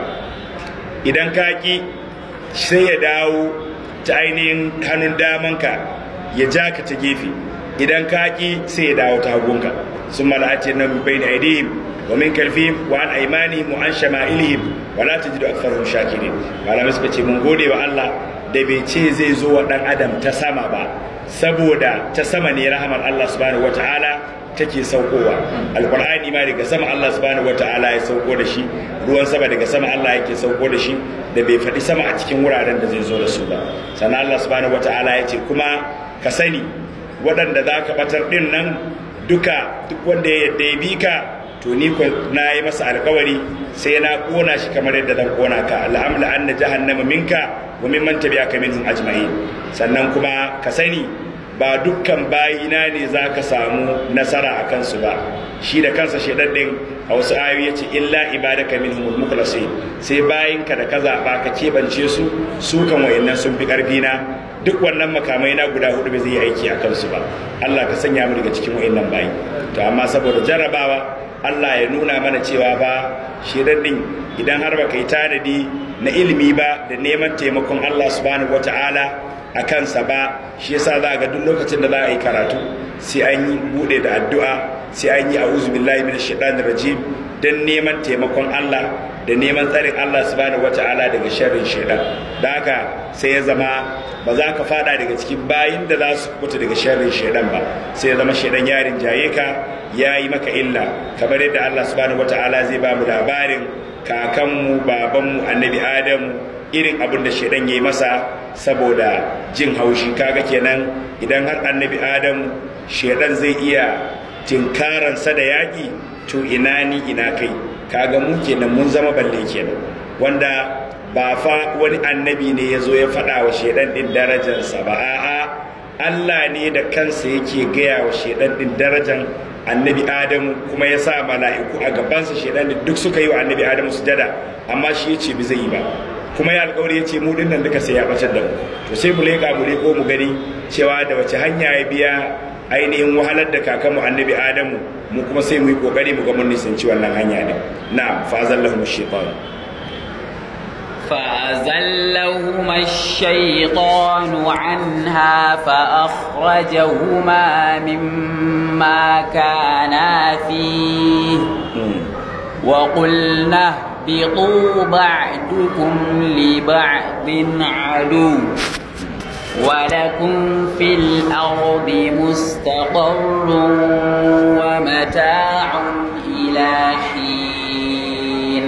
idan ka ƙi sai ya dawo ta ainihin hannun damanka ya ja ka ta gefe idan ka ƙi sai ya dawo ta hagunka sun mala'ace nan bai da aidihim wa min kalfihim wa an aimanihim wa an shama'ilihim wa la tajidu aktharahum shakirin malamai suka ce mun gode wa Allah da bai ce zai zo wa dan adam ta sama ba saboda ta sama ne rahamar Allah subhanahu wataala take saukowa alqur'ani ma daga sama Allah subhanahu wataala ya sauko da shi ruwan sama daga sama Allah yake sauko da shi da bai faɗi sama a cikin wuraren da zai zo da su ba sannan Allah subhanahu wataala ya ce kuma ka sani waɗanda za ka batar ɗin nan duka duk wanda ya yadda ya bi ka to ni ko na yi masa alkawari sai na kona shi kamar yadda zan kona ka al'amla anna jahannama minka wa mimman tabi'aka minhum ajma'in sannan kuma ka sani ba dukkan bayina ne za ka samu nasara a kansu ba shi da kansa shaidan din a wasu ayoyi ya ce illa ibadaka minhumul mukhlasin sai bayinka da ka zaɓa ka keɓance su su kan wayannan sun fi ƙarfi na duk wannan makamai na guda hudu bai zai yi aiki a kansu ba Allah ka sanya mu daga cikin wayannan bayi to amma saboda jarrabawa Allah ya nuna mana cewa ba shaidan din idan har baka yi tanadi na ilimi ba da neman taimakon Allah subhanahu wataala a kansa ba shi yasa za ga duk lokacin da za a yi karatu sai an yi bude da addu'a sai an yi a'udhu billahi minash shaitanir rajim dan neman taimakon Allah da neman tsarin Allah subhanahu wata'ala daga sharrin shaitan da haka sai ya zama ba za ka fada daga cikin bayin da za su kubuta daga sharrin shaitan ba sai ya zama shaitan yarin jaye ka ya yi maka illa kamar yadda Allah subhanahu wata'ala zai ba mu labarin kakanmu babanmu annabi adamu irin abin da shaidan ya yi masa saboda jin haushi kaga kenan idan har annabi adamu shaidan zai iya tinkaransa da yaƙi to ina ni ina kai kaga mu kenan mun zama balle kenan wanda ba fa wani annabi ne ya zo ya faɗa wa shaidan ɗin darajarsa ba a'a Allah ne da kansa yake gaya wa shaidan ɗin darajar annabi adamu kuma ya sa mala'iku a gabansa shaidan duk suka yi wa annabi adamu sujada amma shi ya ce bi zai yi ba kuma ya alkawari ya ce mu dinnan duka sai ya bacar da mu to sai mu leƙa mu leƙo mu gani cewa da wace hanya ya biya ainihin wahalar da kakanmu annabi adamu mu kuma sai mu yi kokari mu ga mun nisanci wannan hanya ne na'am fa zallahu shaytan فأزلهما الشيطان عنها فأخرجهما مما كانا فيه وقلنا اهبطوا بعدكم لبعض عدو ولكم في الأرض مستقر ومتاع إلى حين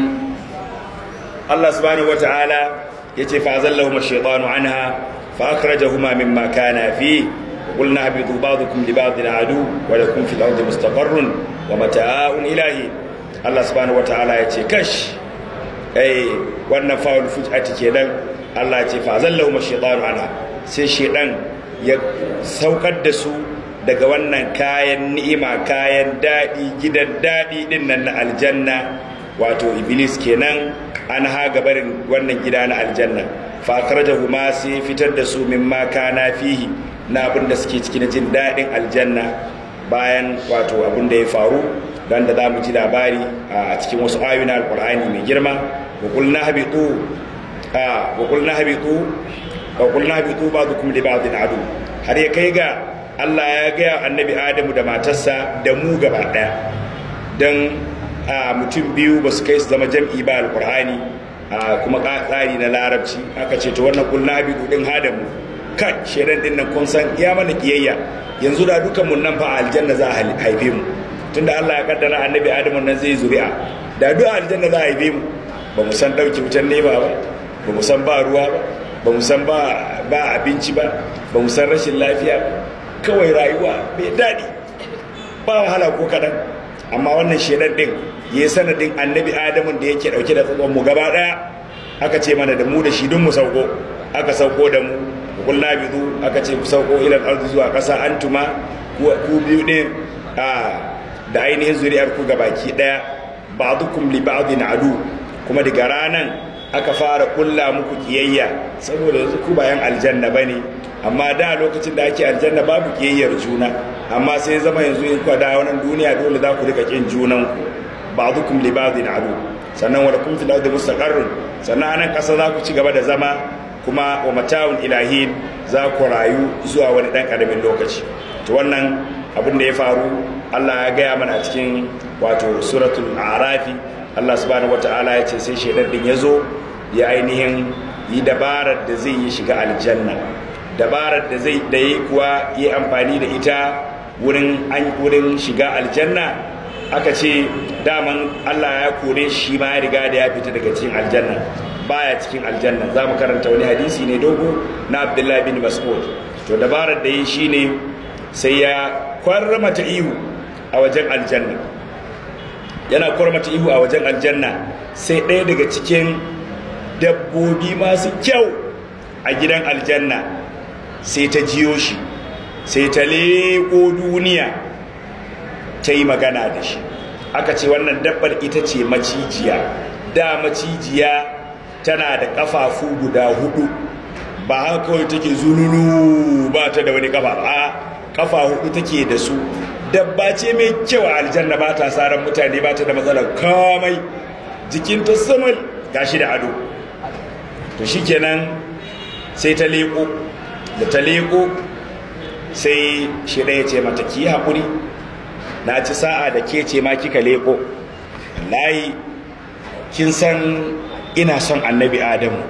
الله سبحانه وتعالى يتي فأزلهما الشيطان عنها فأخرجهما مما كان فيه وقلنا اهبطوا بعضكم لبعض عدو ولكم في الأرض مستقر ومتاع إلى حين Allah subhanahu wataala ya ce kash eh wannan fa'ul fujati kenan Allah ya ce fa zallahu mashaytanu anha sai shedan ya saukar da su daga wannan kayan ni'ima kayan dadi gidan dadi din nan na aljanna wato iblis kenan an ha gabarin wannan gida na aljanna fa ma sai fitar da su mimma kana fihi na abin da suke ciki na jin dadin aljanna bayan wato abin da ya faru dan da za mu ji labari a cikin wasu ayoyi na alkur'ani mai girma wa qulna habitu a wa qulna habitu wa qulna habitu ba'dukum li ba'din adu har ya kai ga Allah ya ga annabi Adamu da matarsa da mu gaba daya dan a mutum biyu ba su kai su zama jam'i ba alkur'ani a kuma tsari na larabci aka ce to wannan qulna habitu din hadamu kai shedan din nan kun san ya mana kiyayya yanzu da dukan mun nan fa aljanna za a haife mu tunda Allah ya kaddara annabi Adamu nan zai zuri'a da duk aljanna za a haife mu ba mu san dauki wutan nema ba ba mu san ba ruwa ba ba mu san ba ba abinci ba ba mu san rashin lafiya ba kawai rayuwa mai daɗi ba wahala ko kaɗan amma wannan shedan din ya sanadin annabi Adamu da yake dauke da tsakon mu gaba daya aka ce mana da mu da shi dun mu sauko aka sauko da mu kullu bidu aka ce ku sauko ila ardi zuwa ƙasa antuma ku biyu din a da ainihin zuri'ar ku gabaki daya ba'dukum li ba'din adu kuma daga ranan aka fara kulla muku kiyayya saboda yanzu ku bayan aljanna bane amma da lokacin da ake aljanna babu kiyayyar juna amma sai zama yanzu in kwada wannan duniya dole za ku rika kin junan ku ba'dukum li ba'din adu sannan wa lakum fil ardi mustaqarrun sannan anan kasa za ku ci gaba da zama kuma wa mata'un ilahin za ku rayu zuwa wani dan karamin lokaci to wannan abin da ya faru Allah ya gaya mana a cikin wato suratul a'rafi Allah subhanahu wata'ala ya ce sai shaidan din ya zo ya ainihin yi dabarar da zai yi shiga aljanna dabarar da zai da yi kuwa yi amfani da ita wurin an wurin shiga aljanna aka ce daman Allah ya kore shi ma ya riga da ya fita daga cikin aljanna baya cikin aljanna za mu karanta wani hadisi ne dogo na Abdullahi bin Mas'ud to dabarar da yi shine sai ya kwarmata ihu a wajen aljanna yana kwarmata ihu a wajen aljanna sai ɗaya daga cikin dabbobi masu kyau a gidan aljanna sai ta jiyo shi sai ta leƙo duniya ta yi magana da shi aka ce wannan dabbar ita ce macijiya da macijiya tana da ƙafafu guda hudu ba haka kawai take zululu ba ta da wani ƙafa a ƙafa hudu take da su dabba ce mai kyau a aljanna ba ta saran mutane ba ta da matsalar kamai jikinta saman gashi da ado to shikenan sai ta leko da ta leko sai shi ɗaya ce mata ki haƙuri na ci sa'a da ke ce ma kika leko layi kin san ina son annabi adamu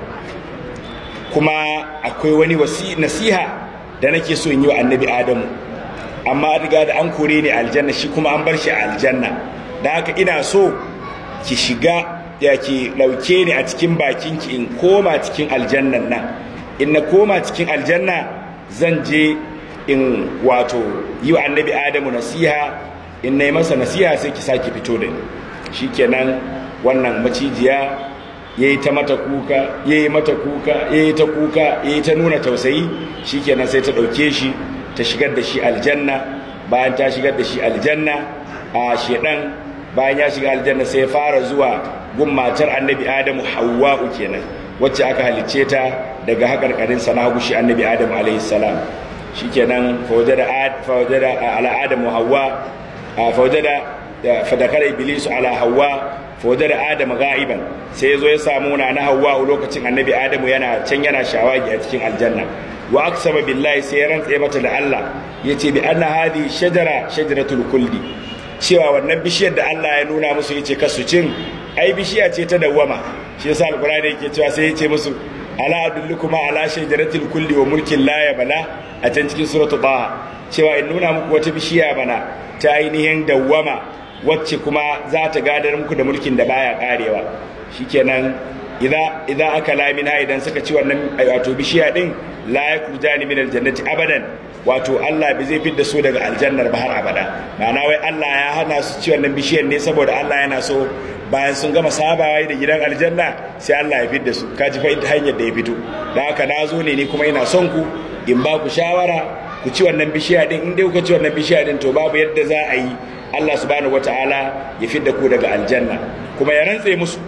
kuma akwai wani nasiha da nake so in yi wa annabi adamu amma riga da an kore ni aljanna shi kuma an bar shi a aljanna da haka ina so ki shiga ya ki ɗauke ni a cikin bakinki in koma cikin aljannan nan in na koma cikin aljanna zan je in wato yi wa annabi adamu nasiha in na yi masa nasiha sai ki sake fito da ni shikenan wannan macijiya ya yi ta mata kuka ya yi mata kuka ya yi ta kuka ya yi ta nuna tausayi shikenan sai ta ɗauke shi ta shigar da shi aljanna bayan ta shigar da shi aljanna a shedan bayan ya shiga aljanna sai ya fara zuwa gun matar annabi adamu hawwa'u kenan wacce aka halicce ta daga haƙarƙarin sa na hagu shi annabi adamu alaihi salam shikenan fawajada fawajada ala adamu hawwa fawajada fadakara iblisu ala hawwa fawajada adamu ga'iban sai yazo ya samu na na hawwa lokacin annabi adamu yana can yana shawagi a cikin aljanna wa aksama billahi sai ya rantse mata da Allah yace bi anna hadhi shajara shajaratul kuldi cewa wannan bishiyar da Allah ya nuna musu yace kasu cin ai bishiya ce ta dawwama shi yasa alqur'ani yake cewa sai yace musu ala adullukuma ala shajaratil kulli wa mulkin la yabla a can cikin suratu ba cewa in nuna muku wata bishiya bana ta ainihin dawwama wacce kuma za ta gadar muku da mulkin da baya karewa shikenan idza idza aka lamina idan suka ci wannan wato bishiya din la yakujani min aljannati abadan wato Allah bai zai fidda su daga aljannar ba har abada ma'ana wai Allah ya hana su ci wannan bishiyar ne saboda Allah yana so bayan sun gama sabawa da gidan aljanna sai Allah ya fidda su kaji fa hanyar da ya fito dan haka na zo ne ni kuma ina son ku in ba ku shawara ku ci wannan bishiya din in dai kuka ci wannan bishiya din to babu yadda za a yi Allah subhanahu wataala ya fidda ku daga aljanna kuma ya rantse musu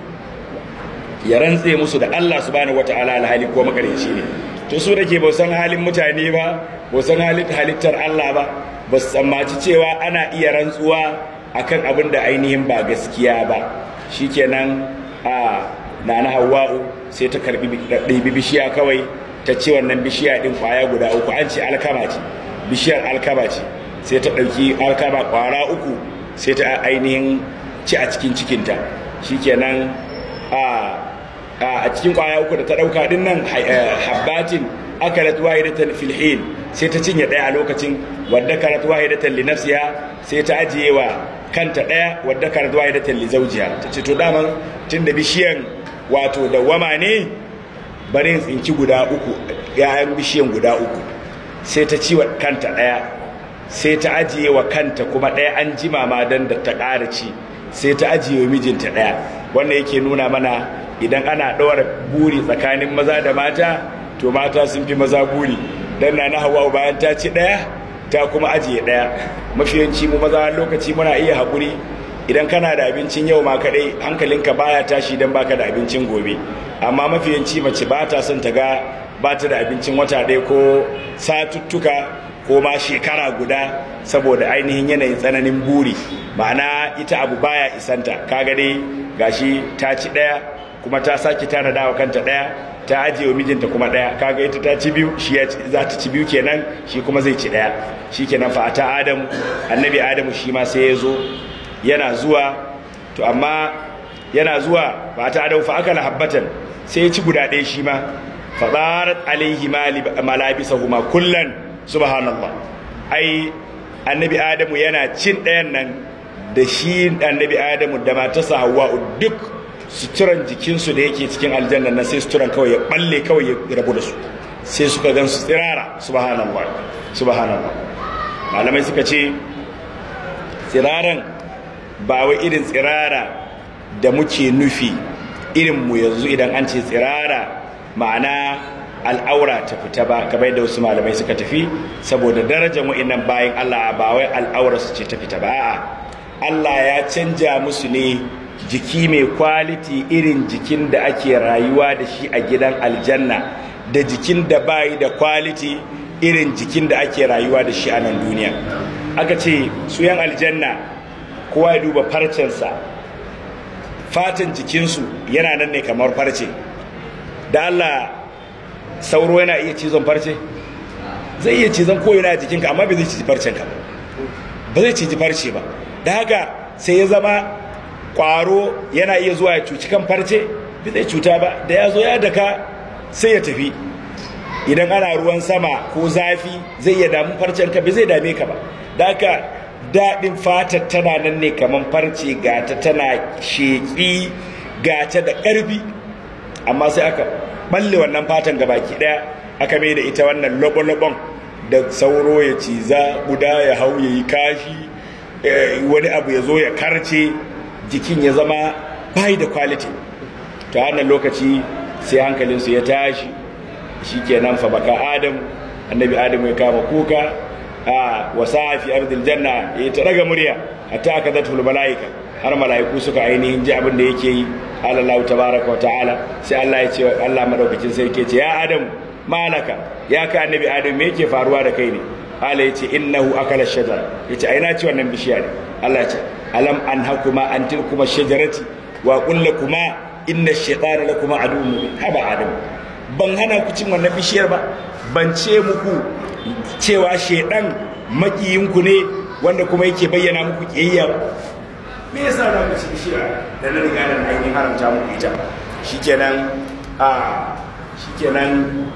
ya rantse musu da Allah subhanahu wataala alhali ko makarinci ne to su da ke ba san halin mutane ba ba san halittar Allah ba ba su tsammaci cewa ana iya rantsuwa akan abin da ainihin ba gaskiya ba shikenan a nana hawa'u sai ta karbi ɗibi bishiya kawai ta ce wannan bishiya ɗin kwaya guda uku an ce alkama ce bishiyar alkama ce sai ta ɗauki alkama kwara uku sai ta ainihin ci a cikin cikinta shikenan a a cikin kwaya uku da ta dauka din nan habbatin akalat wahidatan fil hin sai ta cinye daya a lokacin wadda karat wahidatan li nafsiha sai ta ajiye wa kanta daya wadda karat wahidatan li zawjiha ta ce to daman tunda bishiyan wato da wama ne bari tsinki guda uku yayan bishiyan guda uku sai ta ci wa kanta daya sai ta ajiye wa kanta kuma daya an jima ma dan da ta ƙara ci sai ta ajiye wa mijinta daya wannan yake nuna mana idan ana ɗora buri tsakanin maza da mata to mata sun fi maza buri dan na hawa bayan ta ci ɗaya ta kuma ajiye ɗaya mafiyanci mu maza lokaci muna iya haƙuri idan kana da abincin yau ma kaɗai hankalinka baya tashi idan baka da abincin gobe amma mafiyanci mace ba ta son ta ga ba ta da abincin wata ɗaya ko satuttuka ko ma shekara guda saboda ainihin yanayin tsananin buri ma'ana ita abu baya isanta kaga dai gashi ta ci ɗaya kuma ta sake tanada wa kanta ɗaya ta ajiye wa mijinta kuma ɗaya kaga ita ta ci biyu shi ya za ta ci biyu kenan shi kuma zai ci ɗaya shi kenan fa ta adamu annabi adamu shi ma sai ya zo yana zuwa to amma yana zuwa fa ta adamu fa akala habbatan sai ya ci guda ɗaya shi ma fa darat alaihi malabisahuma kullan subhanallah ai annabi adamu yana cin ɗayan nan da shi annabi adamu da matarsa hawa'u duk suturan jikinsu da yake cikin aljanna na sai suturan kawai ya balle kawai ya rabu da su sai suka gan su tsirara subhanallah subhanallah malamai suka ce tsiraran ba wai irin tsirara da muke nufi irin mu yanzu idan an ce tsirara ma'ana al'aura ta fita ba kamar yadda wasu malamai suka tafi saboda darajar wa'annan bayan Allah ba wai al'aura su ce ta fita ba a'a Allah ya canja musu ne jiki mai kwaliti irin jikin da ake rayuwa da shi a gidan aljanna da jikin da bayi da kwaliti irin jikin da ake rayuwa da shi a nan duniya aka ce su yan aljanna kowa ya duba farcensa fatan jikinsu yana nan ne kamar farce da Allah sauro yana iya cizon farce zai iya cizon koyina a jikinka amma bai zai cizi farcenka ba zai cizi farce ba da haka sai ya zama kwaro yana iya zuwa ya cuci kan farce bai zai cuta ba da ya zo ya daka sai ya tafi idan ana ruwan sama ko zafi zai iya damu farcenka bai zai dame ka ba da haka daɗin fatar tana nan ne kamar farce gata tana sheƙi gata da ƙarfi amma sai aka balle wannan fatan gabaki ɗaya aka mai da ita wannan lobon-lobon da sauro ya ciza guda ya hau ya yi kashi wani abu ya zo ya karce jikin ya zama bai da quality ta wannan lokaci sai hankalinsu ya tashi shi kenan fa baka adam annabi adam ya kama kuka a wasa fi ardil janna ya ta raga murya hatta aka zata malaika har malaiku suka ainihin ji abin da yake yi Allah tabaraka wa ta'ala sai Allah ya ce Allah madaukakin sai yake ce ya adam malaka ya ka annabi adam me yake faruwa da kai ne Allah ya ce innahu akala shajara ya ce aina ci wannan bishiya ne Allah ya ce alam an hakuma an tilkuma shajarati wa qul lakuma inna shaytana lakuma aduwwun mubin haba adam ban hana ku cin wannan bishiyar ba ban ce muku cewa shaidan makiyinku ne wanda kuma yake bayyana muku kiyayya ba me yasa za ku ci bishiya da na riga da ainihin haramta muku ita shikenan a shikenan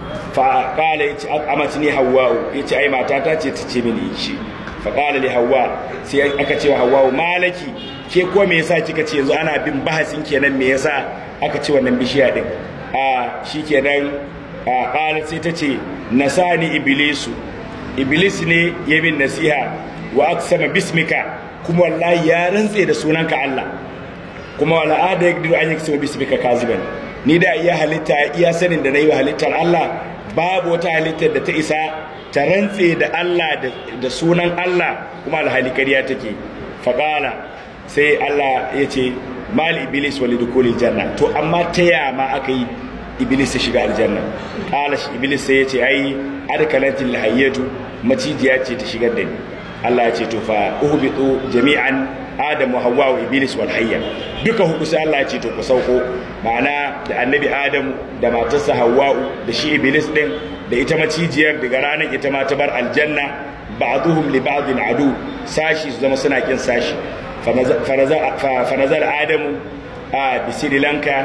fa qala yace amati ni hawwa yace ai mata ta ce ta ce mini shi fa qala li hawwa sai aka ce wa hawwa malaki ke ko me yasa kika ce yanzu ana bin bahasin kenan me yasa aka ce wannan bishiya din a shikenan a qala sai ta ce nasani iblisu iblis ne ya min nasiha wa aksama bismika kuma wallahi ya rantse da sunanka Allah kuma wala ada yaqdiru an yaksama bismika kaziban ni da iya halitta iya sanin da nayi wa halittar Allah babu wata halittar da ta isa ta rantse da Allah da sunan Allah kuma alhali kariya take faqala sai Allah ya ce mal iblis walidukul janna to amma ta yama aka yi iblis ya shiga aljanna qala shi iblis sai ya ce ai adkalatil hayyatu macijiya ce ta shigar da ni Allah ya ce to fa uhbitu jami'an adam wa hawwa wa iblis wal hayya duka huku sai Allah ya ce to ku sauko ma'ana da annabi adam da matarsa hawwa da shi iblis din da ita macijiyar daga ranar ita ma ta bar aljanna ba'duhum li ba'din adu sashi su zama suna kin sashi fa nazar adamu a bisiri lanka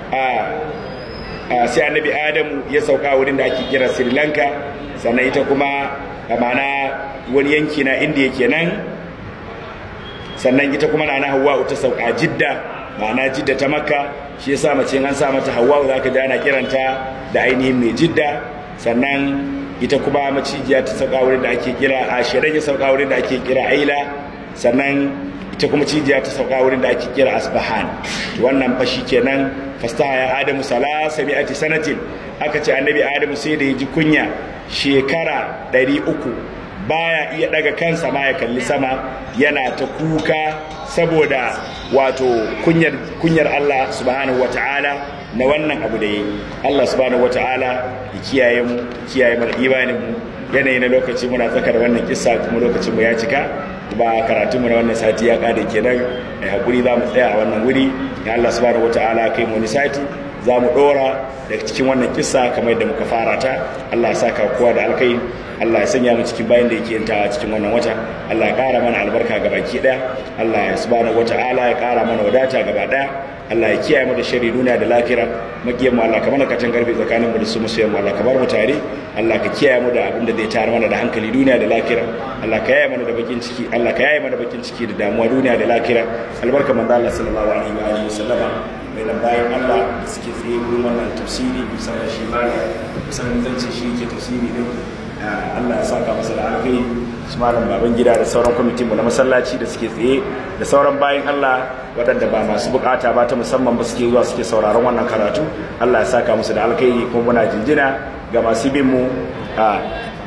a sai annabi adamu ya sauka wurin da ake kira sri lanka sannan ita kuma ma'ana wani yanki na indiya kenan sannan ita kuma na hawa ta sauka jidda ma'ana jidda ta makka shi yasa mace an sa mata hawa za ka ji ana kiranta da ainihin mai jidda sannan ita kuma macijiya ta sauka wurin da ake kira a shirin ya sauka wurin da ake kira aila sannan ita kuma cijiya ta sauka wurin da ake kira asbahan wannan fashi kenan fastaha ya adamu salasa mi'ati sanatin aka ce annabi adamu sai da ya ji kunya shekara ɗari uku baya iya daga kansa ma ya kalli sama yana ta kuka saboda wato kunyar kunyar Allah subhanahu wataala na wannan abu da yi Allah subhanahu wataala ya kiyaye mu kiyaye mana imanin mu yanayi na lokaci muna tsaka da wannan kissa kuma lokacin mu ya cika ba karatun mu na wannan sati ya kare kenan ai hakuri za mu tsaya a wannan wuri ya Allah subhanahu wataala kai mu wani sati za mu dora daga cikin wannan kissa kamar yadda muka fara ta Allah ya saka kowa da alkai Allah ya sanya mu cikin bayan da yake yantawa cikin wannan wata Allah ya kara mana albarka ga baki daya Allah ya subhanahu wataala ya kara mana wadata gaba daya Allah ya kiyaye mu da shari duniya da lafira makiyan mu Allah ka mana katan garbi tsakanin mu da su musayen mu Allah ka bar mu tare Allah ka kiyaye mu da abin da zai tare mana da hankali duniya da lafira Allah ka yaye mana da bakin ciki Allah ka yaye mana bakin ciki da damuwa duniya da lafira albarka manzo Allah sallallahu alaihi wa alihi wasallama mai nan bayan Allah da suke tsaye wurin wannan tafsiri musamman shi ba musamman zan ce shi yake tafsiri din Allah ya saka masa da alkai su malam baban gida da sauran kwamitin mu na masallaci da suke tsaye da sauran bayan Allah waɗanda ba masu bukata ba ta musamman ba suke zuwa suke sauraron wannan karatu Allah ya saka musu da alkai kuma muna jinjina ga masu bin mu a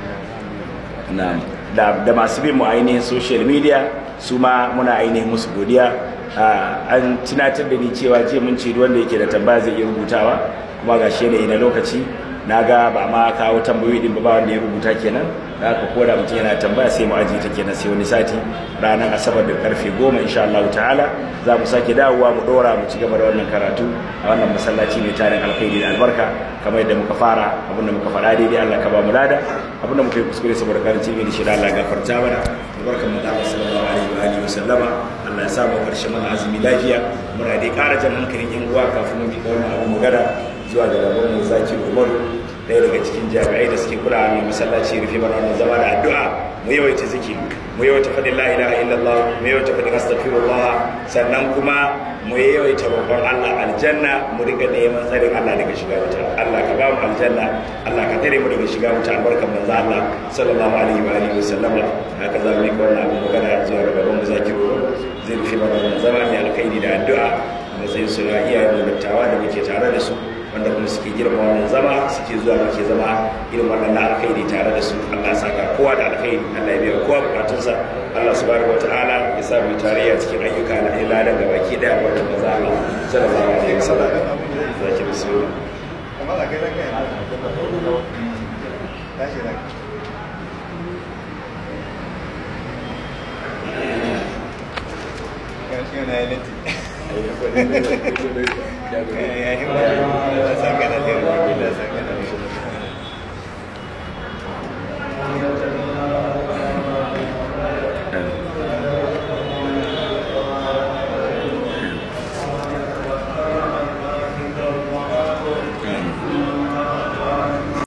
da masu bin mu ainihin social media su ma muna ainihin musu godiya an tunatar da ni cewa jiya mun ce wanda yake da tambaya zai iya rubutawa kuma ga shi yanayi na lokaci na ga ba ma kawo tambayoyi din ba wanda ya rubuta kenan da aka koda mutum yana tambaya sai mu ajiye ta kenan sai wani sati ranar asabar da karfe goma insha Allah ta'ala za mu sake dawowa mu dora mu ci gaba da wannan karatu a wannan masallaci mai tarin alkhairi da albarka kamar yadda muka fara abin da muka faɗa daidai Allah ka ba mu lada abin da muka yi kuskure saboda karancin ilimi shi da Allah gafarta mana albarkan mu da Allah sallallahu alaihi wa alihi wa sallama Allah ya sa mu karshe mana azumi lafiya muna dai ƙara jan hankalin yan uwa kafin mu bi wannan abu mu gada zuwa ga gaban mu zaki Umaru ɗaya daga cikin jami'ai da suke kula mai masallaci rufe mana wannan zama da addu'a mu yawaita zikiri mu yawaita faɗin la ilaha illallah mu yawaita faɗin astaghfirullah sannan kuma mu yawaita roƙon Allah aljanna mu riga neman tsarin Allah daga shiga wuta Allah ka ba mu aljanna Allah ka tare mu daga shiga wuta albarkan manzo Allah sallallahu alaihi wa alihi wasallam haka za mu yi wannan abu magana zuwa ga gaban mu zaki zai rufe mana wannan zama mai alkhairi da addu'a matsayin su na iyayen mu dattawa da muke tare da su wanda kuma suke girma wannan zama suke zuwa muke zama irin wannan na alkhairi tare da su Allah saka kowa da alkhairi Allah ya biya kowa bukatunsa Allah subhanahu wataala ya sa mu tarayya cikin ayyuka na iladan da baki daya wanda maza Allah sallallahu alaihi wasallam zaki bismillah kamar da kai ranka tashi ranka gashi yana yi latti ya yi ba da saka da lera da saka